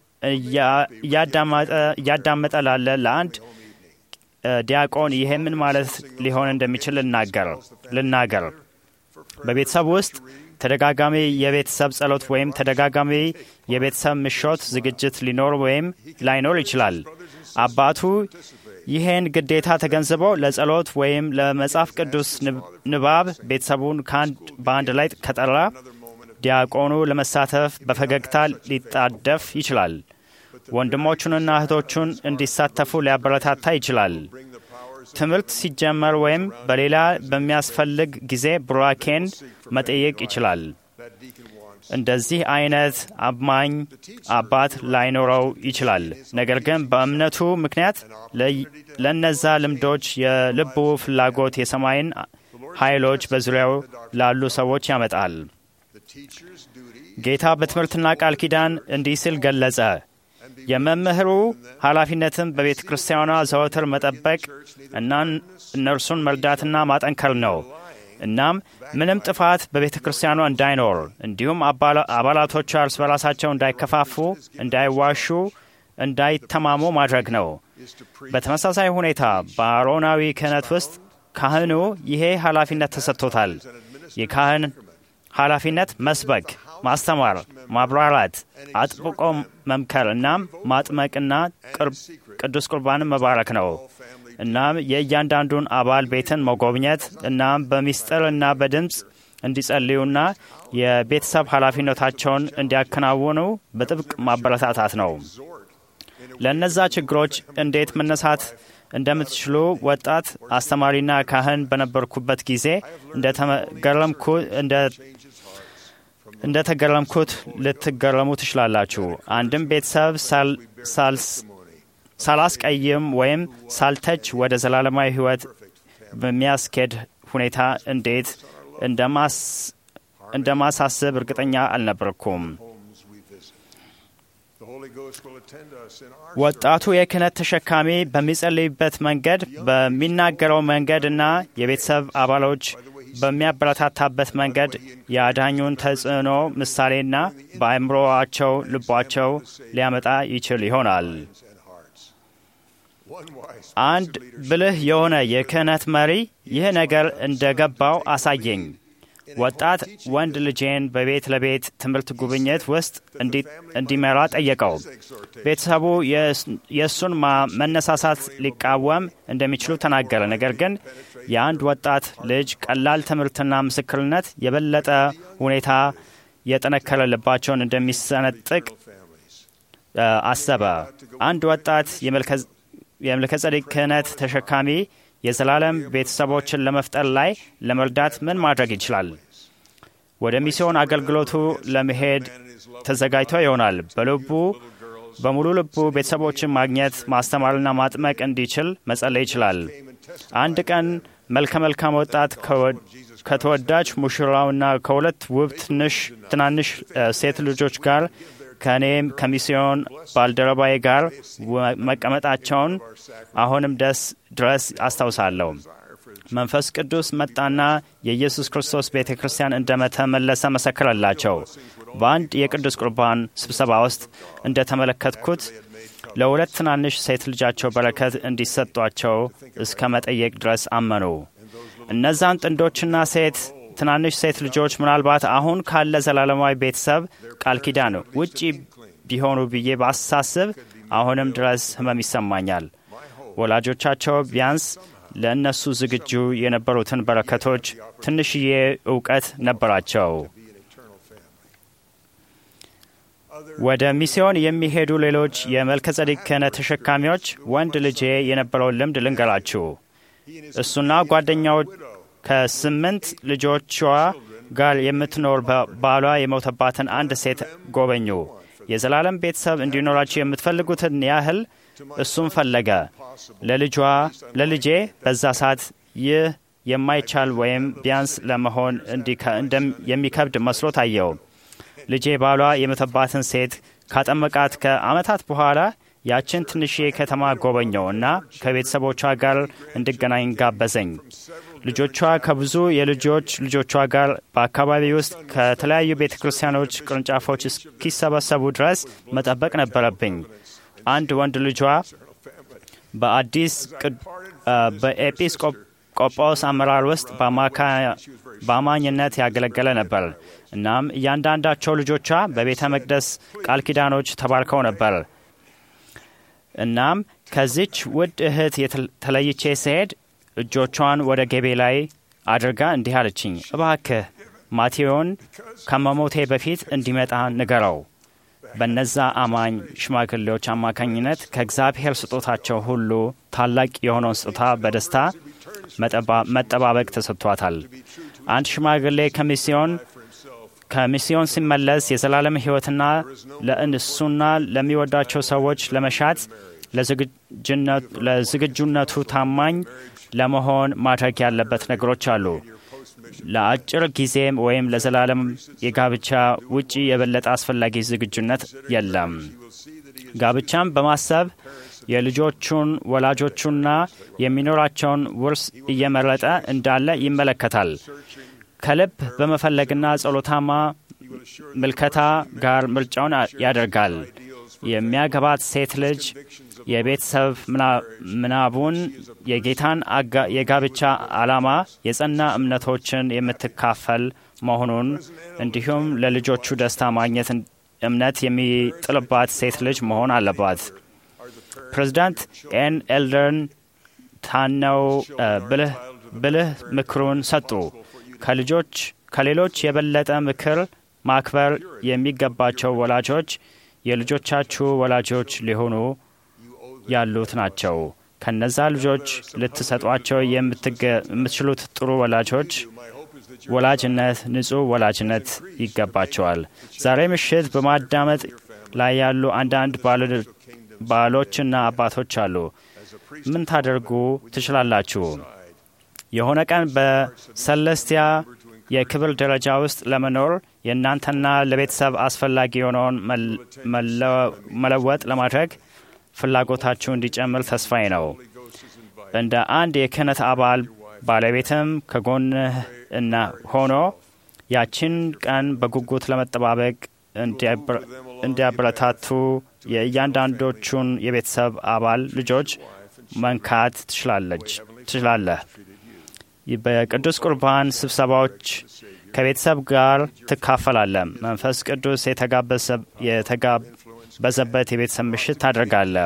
እያዳመጠ ላለ ለአንድ ዲያቆን ይሄ ምን ማለት ሊሆን እንደሚችል ልናገር። በቤተሰብ ውስጥ ተደጋጋሚ የቤተሰብ ጸሎት ወይም ተደጋጋሚ የቤተሰብ ምሾት ዝግጅት ሊኖር ወይም ላይኖር ይችላል። አባቱ ይህን ግዴታ ተገንዝቦ ለጸሎት ወይም ለመጽሐፍ ቅዱስ ንባብ ቤተሰቡን በአንድ ላይ ከጠራ ዲያቆኑ ለመሳተፍ በፈገግታ ሊጣደፍ ይችላል። ወንድሞቹንና እህቶቹን እንዲሳተፉ ሊያበረታታ ይችላል። ትምህርት ሲጀመር ወይም በሌላ በሚያስፈልግ ጊዜ ቡራኬን መጠየቅ ይችላል። እንደዚህ አይነት አማኝ አባት ላይኖረው ይችላል። ነገር ግን በእምነቱ ምክንያት ለነዛ ልምዶች የልቡ ፍላጎት የሰማይን ኃይሎች በዙሪያው ላሉ ሰዎች ያመጣል። ጌታ በትምህርትና ቃል ኪዳን እንዲህ ሲል ገለጸ። የመምህሩ ኃላፊነትን በቤተ ክርስቲያኗ ዘወትር መጠበቅ እና እነርሱን መርዳትና ማጠንከር ነው። እናም ምንም ጥፋት በቤተ ክርስቲያኗ እንዳይኖር እንዲሁም አባላቶቿ እርስ በራሳቸው እንዳይከፋፉ፣ እንዳይዋሹ፣ እንዳይተማሙ ማድረግ ነው። በተመሳሳይ ሁኔታ በአሮናዊ ክህነት ውስጥ ካህኑ ይሄ ኃላፊነት ተሰጥቶታል። የካህን ኃላፊነት መስበክ፣ ማስተማር፣ ማብራራት፣ አጥብቆ መምከር እናም ማጥመቅና ቅዱስ ቁርባንን መባረክ ነው። እናም የእያንዳንዱን አባል ቤትን መጎብኘት እናም በሚስጥር እና በድምፅ እንዲጸልዩና የቤተሰብ ኃላፊነታቸውን እንዲያከናውኑ በጥብቅ ማበረታታት ነው። ለእነዛ ችግሮች እንዴት መነሳት እንደምትችሉ ወጣት አስተማሪና ካህን በነበርኩበት ጊዜ እንደተገረምኩት ልትገረሙ ትችላላችሁ። አንድም ቤተሰብ ሳላስቀይም ወይም ሳልተች ወደ ዘላለማዊ ሕይወት በሚያስኬድ ሁኔታ እንዴት እንደማሳስብ እርግጠኛ አልነበርኩም። ወጣቱ የክህነት ተሸካሚ በሚጸልይበት መንገድ፣ በሚናገረው መንገድ እና የቤተሰብ አባሎች በሚያበረታታበት መንገድ የአዳኙን ተጽዕኖ ምሳሌና በአእምሮአቸው ልቧቸው ሊያመጣ ይችል ይሆናል። አንድ ብልህ የሆነ የክህነት መሪ ይህ ነገር እንደገባው አሳየኝ። ወጣት ወንድ ልጄን በቤት ለቤት ትምህርት ጉብኝት ውስጥ እንዲመራ ጠየቀው። ቤተሰቡ የእሱን መነሳሳት ሊቃወም እንደሚችሉ ተናገረ። ነገር ግን የአንድ ወጣት ልጅ ቀላል ትምህርትና ምስክርነት የበለጠ ሁኔታ የጠነከረ ልባቸውን እንደሚሰነጥቅ አሰበ። አንድ ወጣት የመልከ-ጼዴቅ ክህነት ተሸካሚ የዘላለም ቤተሰቦችን ለመፍጠር ላይ ለመርዳት ምን ማድረግ ይችላል? ወደ ሚስዮን አገልግሎቱ ለመሄድ ተዘጋጅቶ ይሆናል። በልቡ በሙሉ ልቡ ቤተሰቦችን ማግኘት ማስተማርና ማጥመቅ እንዲችል መጸለይ ይችላል። አንድ ቀን መልከ መልካም ወጣት ከተወዳጅ ሙሽራውና ከሁለት ውብ ትናንሽ ሴት ልጆች ጋር ከእኔም ከሚስዮን ባልደረባዬ ጋር መቀመጣቸውን አሁንም ደስ ድረስ አስታውሳለሁ። መንፈስ ቅዱስ መጣና የኢየሱስ ክርስቶስ ቤተ ክርስቲያን እንደተመለሰ መሰከረላቸው። በአንድ የቅዱስ ቁርባን ስብሰባ ውስጥ እንደተመለከትኩት ለሁለት ትናንሽ ሴት ልጃቸው በረከት እንዲሰጧቸው እስከ መጠየቅ ድረስ አመኑ። እነዛን ጥንዶችና ሴት ትናንሽ ሴት ልጆች ምናልባት አሁን ካለ ዘላለማዊ ቤተሰብ ቃል ኪዳን ውጪ ቢሆኑ ብዬ ባሳስብ አሁንም ድረስ ሕመም ይሰማኛል። ወላጆቻቸው ቢያንስ ለእነሱ ዝግጁ የነበሩትን በረከቶች ትንሽዬ እውቀት ነበራቸው። ወደ ሚስዮን የሚሄዱ ሌሎች የመልከ-ጼዴቅ ክህነት ተሸካሚዎች ወንድ ልጄ የነበረውን ልምድ ልንገራችሁ። እሱና ጓደኛው ከስምንት ልጆቿ ጋር የምትኖር ባሏ የሞተባትን አንድ ሴት ጎበኙ። የዘላለም ቤተሰብ እንዲኖራቸው የምትፈልጉትን ያህል እሱም ፈለገ። ለልጇ ለልጄ በዛ ሰዓት ይህ የማይቻል ወይም ቢያንስ ለመሆን የሚከብድ መስሎ ታየው። ልጄ ባሏ የሞተባትን ሴት ካጠመቃት ከዓመታት በኋላ ያችን ትንሽዬ ከተማ ጎበኘው እና ከቤተሰቦቿ ጋር እንድገናኝ ጋበዘኝ። ልጆቿ ከብዙ የልጆች ልጆቿ ጋር በአካባቢ ውስጥ ከተለያዩ ቤተ ክርስቲያኖች ቅርንጫፎች እስኪሰበሰቡ ድረስ መጠበቅ ነበረብኝ። አንድ ወንድ ልጇ በአዲስ በኤጲስቆጶስ አመራር ውስጥ በአማኝነት ያገለገለ ነበር። እናም እያንዳንዳቸው ልጆቿ በቤተ መቅደስ ቃል ኪዳኖች ተባርከው ነበር። እናም ከዚች ውድ እህት ተለይቼ ስሄድ እጆቿን ወደ ገቤ ላይ አድርጋ እንዲህ አለችኝ፣ እባክህ ማቴዎን ከመሞቴ በፊት እንዲመጣ ንገረው። በነዛ አማኝ ሽማግሌዎች አማካኝነት ከእግዚአብሔር ስጦታቸው ሁሉ ታላቅ የሆነውን ስጦታ በደስታ መጠባበቅ ተሰጥቷታል። አንድ ሽማግሌ ከሚስዮን ከሚስዮን ሲመለስ የዘላለም ሕይወትና ለእንሱና ለሚወዳቸው ሰዎች ለመሻት ለዝግጁነቱ ታማኝ ለመሆን ማድረግ ያለበት ነገሮች አሉ። ለአጭር ጊዜም ወይም ለዘላለም የጋብቻ ውጪ የበለጠ አስፈላጊ ዝግጁነት የለም። ጋብቻም በማሰብ የልጆቹን ወላጆቹና የሚኖራቸውን ውርስ እየመረጠ እንዳለ ይመለከታል። ከልብ በመፈለግና ጸሎታማ ምልከታ ጋር ምርጫውን ያደርጋል። የሚያገባት ሴት ልጅ የቤተሰብ ምናቡን የጌታን የጋብቻ ዓላማ የጸና እምነቶችን የምትካፈል መሆኑን እንዲሁም ለልጆቹ ደስታ ማግኘት እምነት የሚጥልባት ሴት ልጅ መሆን አለባት። ፕሬዚዳንት ኤን ኤልደርን ታነው ብልህ ምክሩን ሰጡ። ከልጆች ከሌሎች የበለጠ ምክር ማክበር የሚገባቸው ወላጆች የልጆቻችሁ ወላጆች ሊሆኑ ያሉት ናቸው። ከነዛ ልጆች ልትሰጧቸው የምትችሉት ጥሩ ወላጆች ወላጅነት፣ ንጹሕ ወላጅነት ይገባቸዋል። ዛሬ ምሽት በማዳመጥ ላይ ያሉ አንዳንድ ባሎችና አባቶች አሉ። ምን ታደርጉ ትችላላችሁ? የሆነ ቀን በሰለስቲያ የክብር ደረጃ ውስጥ ለመኖር የእናንተና ለቤተሰብ አስፈላጊ የሆነውን መለወጥ ለማድረግ ፍላጎታችሁ እንዲጨምር ተስፋዬ ነው። እንደ አንድ የክህነት አባል ባለቤትም ከጎንህ እና ሆኖ ያችን ቀን በጉጉት ለመጠባበቅ እንዲያበረታቱ የእያንዳንዶቹን የቤተሰብ አባል ልጆች መንካት ትችላለህ። በቅዱስ ቁርባን ስብሰባዎች ከቤተሰብ ጋር ትካፈላለህ። መንፈስ ቅዱስ የተጋበዘበት የቤተሰብ ምሽት ታደርጋለህ።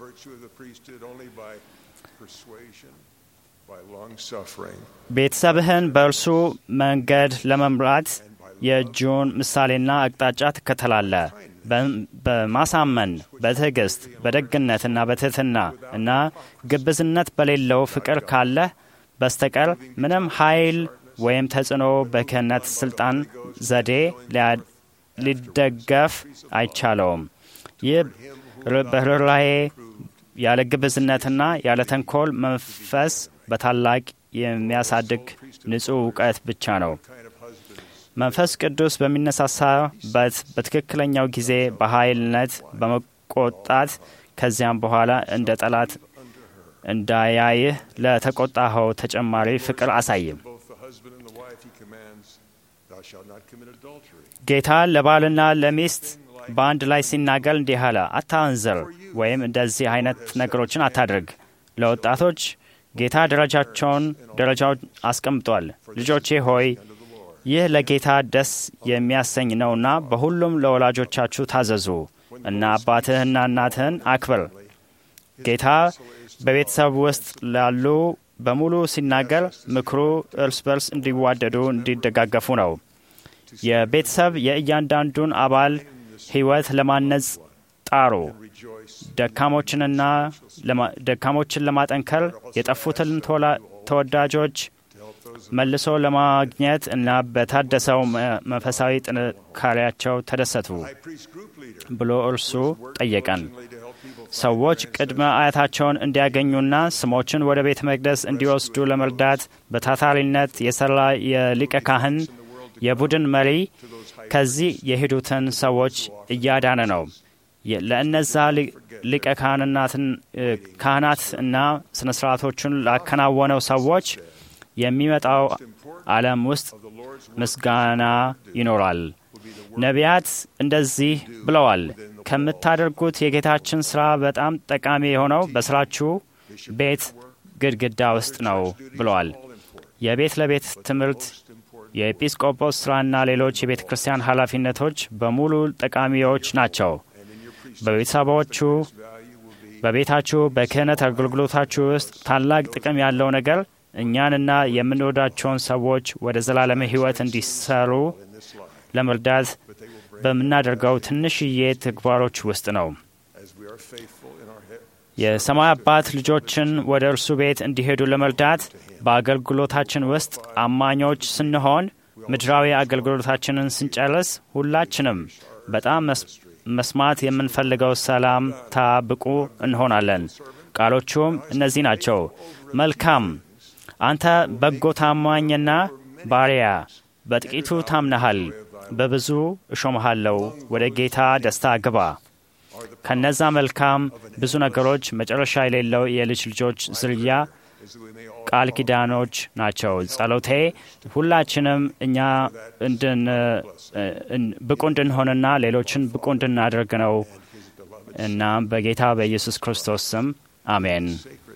ቤተሰብህን በእርሱ መንገድ ለመምራት የእጁን ምሳሌና አቅጣጫ ትከተላለህ። በማሳመን በትዕግስት በደግነትና በትህትና እና ግብዝነት በሌለው ፍቅር ካለህ በስተቀር ምንም ኃይል ወይም ተጽዕኖ በክህነት ስልጣን ዘዴ ሊደገፍ አይቻለውም። ይህ በርኅራኄ ያለ ግብዝነትና ያለ ተንኮል መንፈስ በታላቅ የሚያሳድግ ንጹሕ እውቀት ብቻ ነው። መንፈስ ቅዱስ በሚነሳሳበት በትክክለኛው ጊዜ በኃይልነት በመቆጣት ከዚያም በኋላ እንደ ጠላት እንዳያይህ ለተቆጣኸው ተጨማሪ ፍቅር አሳይም። ጌታ ለባልና ለሚስት በአንድ ላይ ሲናገር እንዲህ አለ፣ አታመንዝር ወይም እንደዚህ አይነት ነገሮችን አታድርግ። ለወጣቶች ጌታ ደረጃቸውን ደረጃውን አስቀምጧል። ልጆቼ ሆይ ይህ ለጌታ ደስ የሚያሰኝ ነውና በሁሉም ለወላጆቻችሁ ታዘዙ እና አባትህና እናትህን አክብር። ጌታ በቤተሰብ ውስጥ ላሉ በሙሉ ሲናገር ምክሩ እርስ በርስ እንዲዋደዱ፣ እንዲደጋገፉ ነው። የቤተሰብ የእያንዳንዱን አባል ሕይወት ለማነጽ ጣሩ። ደካሞችንና ደካሞችን ለማጠንከር የጠፉትን ተወዳጆች መልሶ ለማግኘት እና በታደሰው መንፈሳዊ ጥንካሬያቸው ተደሰቱ ብሎ እርሱ ጠየቀን። ሰዎች ቅድመ አያታቸውን እንዲያገኙና ስሞችን ወደ ቤተ መቅደስ እንዲወስዱ ለመርዳት በታታሪነት የሰራ የሊቀ ካህን የቡድን መሪ ከዚህ የሄዱትን ሰዎች እያዳነ ነው። ለእነዛ ሊቀ ካህናት እና ስነ ስርዓቶቹን ላከናወነው ሰዎች የሚመጣው ዓለም ውስጥ ምስጋና ይኖራል። ነቢያት እንደዚህ ብለዋል፣ ከምታደርጉት የጌታችን ሥራ በጣም ጠቃሚ የሆነው በሥራችሁ ቤት ግድግዳ ውስጥ ነው ብለዋል። የቤት ለቤት ትምህርት፣ የኤጲስቆጶስ ሥራና ሌሎች የቤተ ክርስቲያን ኃላፊነቶች በሙሉ ጠቃሚዎች ናቸው። በቤተሰቦቹ በቤታችሁ በክህነት አገልግሎታችሁ ውስጥ ታላቅ ጥቅም ያለው ነገር እኛንና የምንወዳቸውን ሰዎች ወደ ዘላለም ሕይወት እንዲሰሩ ለመርዳት በምናደርገው ትንሽዬ ተግባሮች ውስጥ ነው። የሰማይ አባት ልጆችን ወደ እርሱ ቤት እንዲሄዱ ለመርዳት በአገልግሎታችን ውስጥ አማኞች ስንሆን ምድራዊ አገልግሎታችንን ስንጨርስ ሁላችንም በጣም መስማት የምንፈልገው ሰላምታ ብቁ እንሆናለን። ቃሎቹም እነዚህ ናቸው። መልካም አንተ በጎ ታማኝና ባሪያ፣ በጥቂቱ ታምነሃል፣ በብዙ እሾምሃለሁ፣ ወደ ጌታ ደስታ ግባ። ከነዛ መልካም ብዙ ነገሮች መጨረሻ የሌለው የልጅ ልጆች ዝርያ ቃል ኪዳኖች ናቸው። ጸሎቴ ሁላችንም እኛ ብቁ እንድንሆንና ሌሎችን ብቁ እንድናደርግ ነው። እናም በጌታ በኢየሱስ ክርስቶስ ስም አሜን።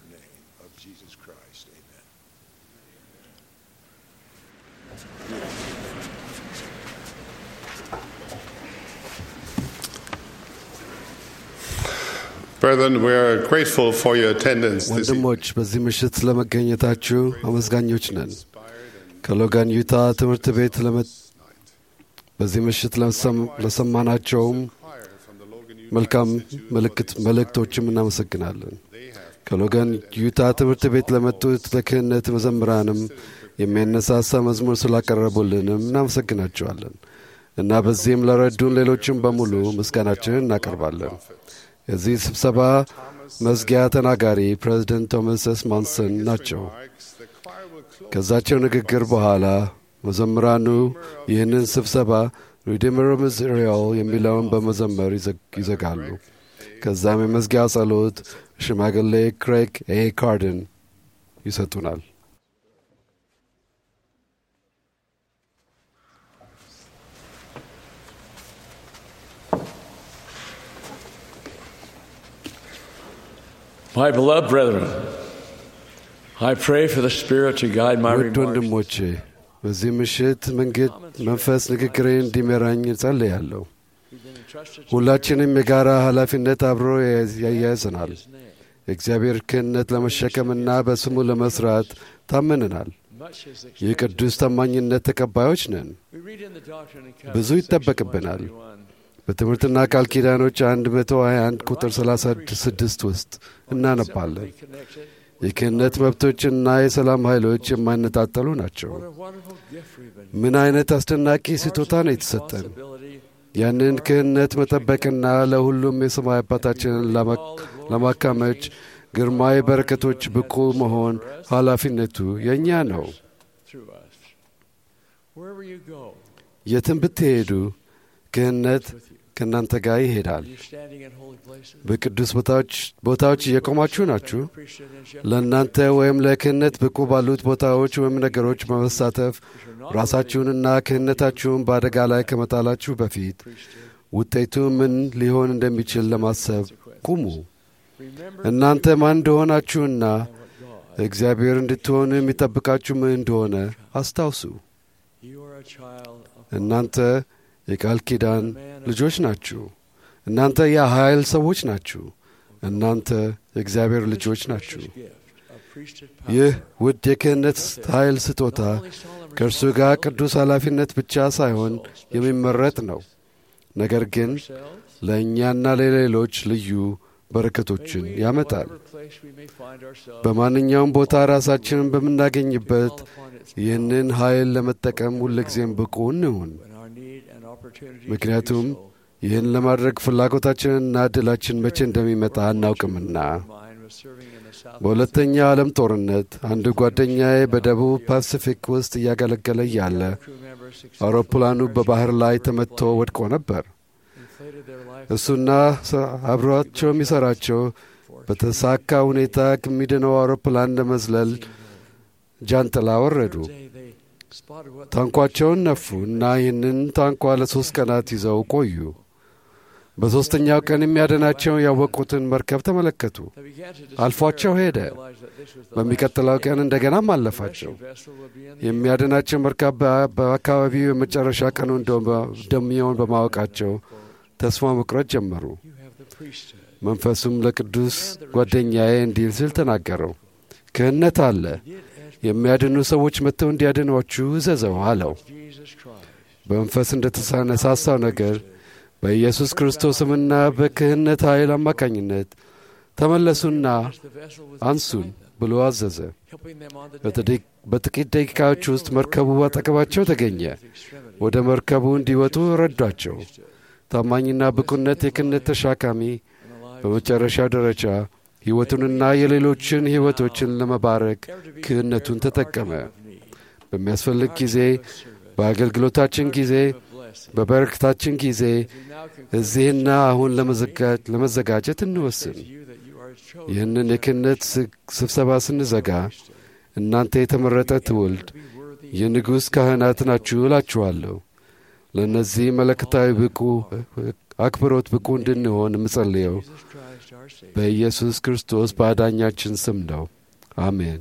Brethren, we are grateful for your attendance this evening. ወንድሞች በዚህ ምሽት ስለመገኘታችሁ አመስጋኞች ነን። ከሎጋን ዩታ ትምህርት ቤት ለመ- በዚህ ምሽት ለሰም- ለሰማናቸውም መልካም ምልክት መልእክቶችም እናመሰግናለን። ከሎጋን ዩታ ትምህርት ቤት ለመጡት ለክህነት መዘምራንም የሚያነሳሳ መዝሙር ስላቀረቡልንም እናመሰግናቸዋለን እና በዚህም ለረዱን ሌሎችም በሙሉ ምስጋናችንን እናቀርባለን። የዚህ ስብሰባ መዝጊያ ተናጋሪ ፕሬዚደንት ቶማስ ኤስ ማንሰን ናቸው። ከዛቸው ንግግር በኋላ መዘምራኑ ይህንን ስብሰባ ሪዲመር ምስሪያል የሚለውን በመዘመር ይዘግ- ይዘጋሉ። ከዛም የመዝጊያ ጸሎት ሽማግሌ ክሬግ ኤ ካርደን ይሰጡናል። My beloved brethren, I pray for the Spirit to guide my ውድ remarks. ወንድሞቼ በዚህ ምሽት መንገድ መንፈስ ንግግሬን እንዲመራኝ እጸልያለሁ። ሁላችንም የጋራ ኃላፊነት አብሮ ያያይዘናል። የእግዚአብሔር ክህነት ለመሸከምና በስሙ ለመስራት ታምነናል። የቅዱስ ታማኝነት ተቀባዮች ነን። ብዙ ይጠበቅብናል። በትምህርትና ቃል ኪዳኖች 121 ቁጥር 36 ውስጥ እናነባለን። የክህነት መብቶችና የሰላም ኃይሎች የማይነጣጠሉ ናቸው። ምን አይነት አስደናቂ ስጦታ ነው የተሰጠን! ያንን ክህነት መጠበቅና ለሁሉም የሰማይ አባታችንን ለማካመች ግርማዊ በረከቶች ብቁ መሆን ኃላፊነቱ የእኛ ነው። የትም ብትሄዱ ክህነት ከእናንተ ጋር ይሄዳል። በቅዱስ ቦታዎች እየቆማችሁ ናችሁ። ለእናንተ ወይም ለክህነት ብቁ ባሉት ቦታዎች ወይም ነገሮች በመሳተፍ ራሳችሁንና ክህነታችሁን በአደጋ ላይ ከመጣላችሁ በፊት ውጤቱ ምን ሊሆን እንደሚችል ለማሰብ ቁሙ። እናንተ ማን እንደሆናችሁና እግዚአብሔር እንድትሆኑ የሚጠብቃችሁ ምን እንደሆነ አስታውሱ። እናንተ የቃል ኪዳን ልጆች ናችሁ። እናንተ የኃይል ሰዎች ናችሁ። እናንተ የእግዚአብሔር ልጆች ናችሁ። ይህ ውድ የክህነት ኃይል ስጦታ ከእርሱ ጋር ቅዱስ ኃላፊነት ብቻ ሳይሆን የሚመረጥ ነው። ነገር ግን ለእኛና ለሌሎች ልዩ በረከቶችን ያመጣል። በማንኛውም ቦታ ራሳችንን በምናገኝበት ይህንን ኃይል ለመጠቀም ሁልጊዜም ብቁ እንሁን። ምክንያቱም ይህን ለማድረግ ፍላጎታችንና ዕድላችን መቼ እንደሚመጣ አናውቅምና። በሁለተኛው ዓለም ጦርነት አንድ ጓደኛዬ በደቡብ ፓሲፊክ ውስጥ እያገለገለ እያለ አውሮፕላኑ በባህር ላይ ተመትቶ ወድቆ ነበር። እሱና አብሯቸው የሚሠራቸው በተሳካ ሁኔታ ከሚድነው አውሮፕላን ለመዝለል ጃንጥላ ወረዱ። ታንኳቸውን ነፉ እና ይህንን ታንኳ ለሦስት ቀናት ይዘው ቆዩ። በሦስተኛው ቀን የሚያድናቸውን ያወቁትን መርከብ ተመለከቱ። አልፏቸው ሄደ። በሚቀጥለው ቀን እንደገናም አለፋቸው። የሚያድናቸው መርከብ በአካባቢው የመጨረሻ ቀኑ እንደሚሆን በማወቃቸው ተስፋ መቁረጥ ጀመሩ። መንፈሱም ለቅዱስ ጓደኛዬ እንዲል ሲል ተናገረው፣ ክህነት አለ የሚያድኑ ሰዎች መጥተው እንዲያድኗችሁ እዘዘው አለው። በመንፈስ እንደተነሳሳው ነገር በኢየሱስ ክርስቶስምና በክህነት ኃይል አማካኝነት ተመለሱና አንሱን ብሎ አዘዘ። በጥቂት ደቂቃዎች ውስጥ መርከቡ አጠገባቸው ተገኘ። ወደ መርከቡ እንዲወጡ ረዷቸው። ታማኝና ብቁነት የክህነት ተሻካሚ በመጨረሻው ደረጃ ሕይወቱንና የሌሎችን ሕይወቶችን ለመባረክ ክህነቱን ተጠቀመ። በሚያስፈልግ ጊዜ፣ በአገልግሎታችን ጊዜ፣ በበረከታችን ጊዜ እዚህና አሁን ለመዘጋጀት እንወስን። ይህንን የክህነት ስብሰባ ስንዘጋ እናንተ የተመረጠ ትውልድ የንጉሥ ካህናት ናችሁ እላችኋለሁ። ለእነዚህ መለከታዊ ብቁ አክብሮት ብቁ እንድንሆን የምጸልየው በኢየሱስ ክርስቶስ በአዳኛችን ስም ነው። አሜን።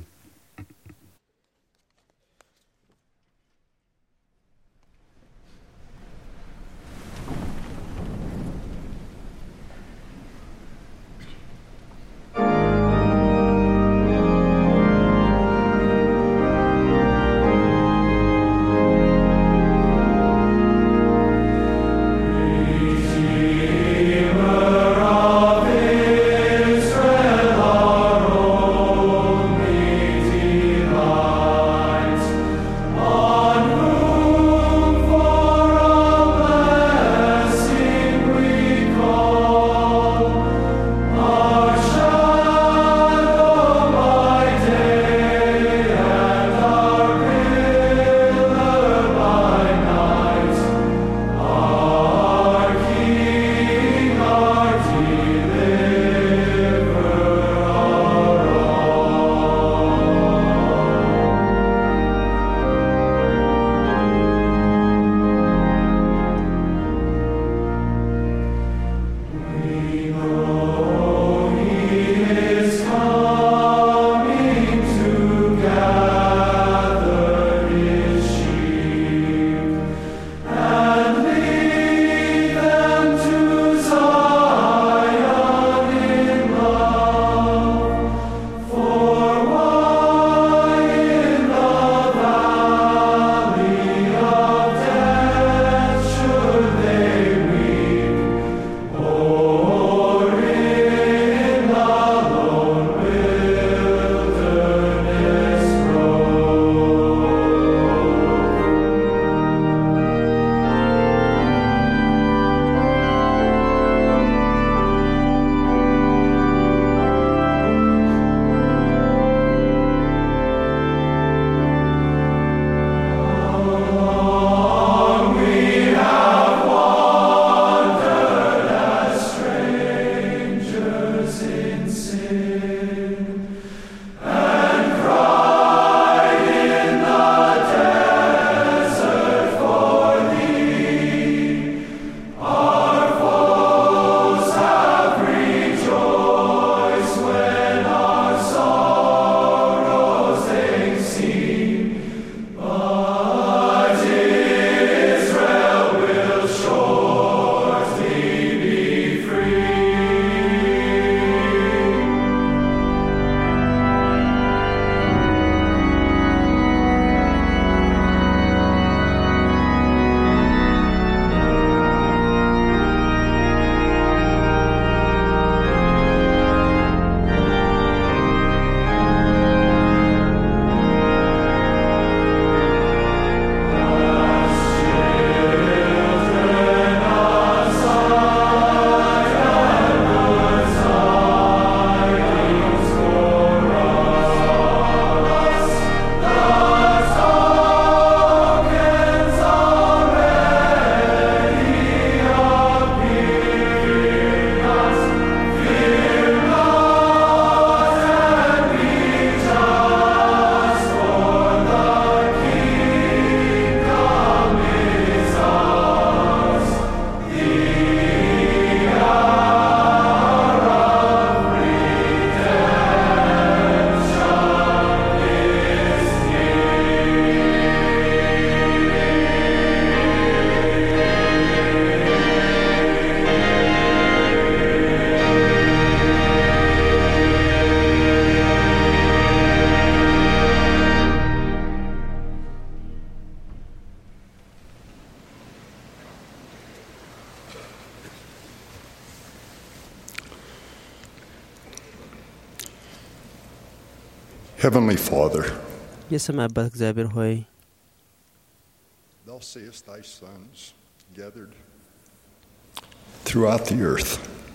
Redeemer of Israel, our only Heavenly Father, የሰማይ አባት እግዚአብሔር ሆይ thou seest thy sons gathered throughout the earth,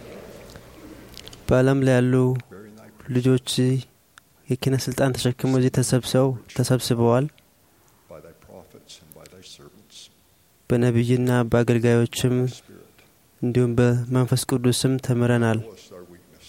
በዓለም ላይ ያሉ ልጆች የኪነ ስልጣን ተሸክመው እዚህ ተሰብሰው ተሰብስበዋል። by thy prophets and by thy servants. በነቢይና በአገልጋዮችም እንዲሁም በመንፈስ ቅዱስም ተምረናል። Knowest our weakness.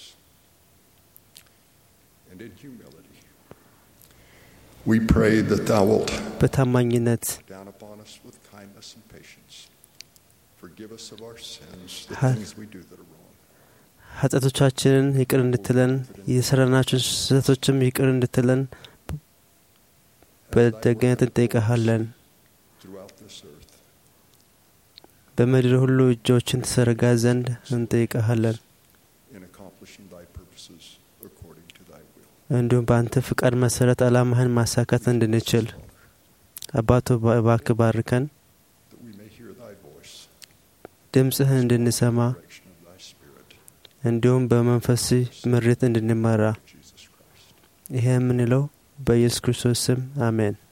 And in humility, we pray that thou wilt በታማኝነት down upon us with kindness and patience. Forgive us of our sins, the Ha- things we do that are wrong. ኃጢአቶቻችንን ይቅር እንድትለን የሰራናቸው ስህተቶችም ይቅር እንድትለን በደግነት እንጠይቀሃለን። throughout this earth. በምድር ሁሉ እጆችን ትዘረጋ ዘንድ እንጠይቀሃለን። in accomplishing thy purposes according to thy will. እንዲሁም በአንተ ፍቃድ መሰረት ዓላማህን ማሳካት እንድንችል አባቶ እባክህ ባርከን፣ That we may hear thy voice, ድምፅህን እንድንሰማ direction of thy spirit, እንዲሁም በመንፈስ ምሬት እንድንመራ Jesus Christ. ይሄ የምንለው በኢየሱስ ክርስቶስ ስም አሜን።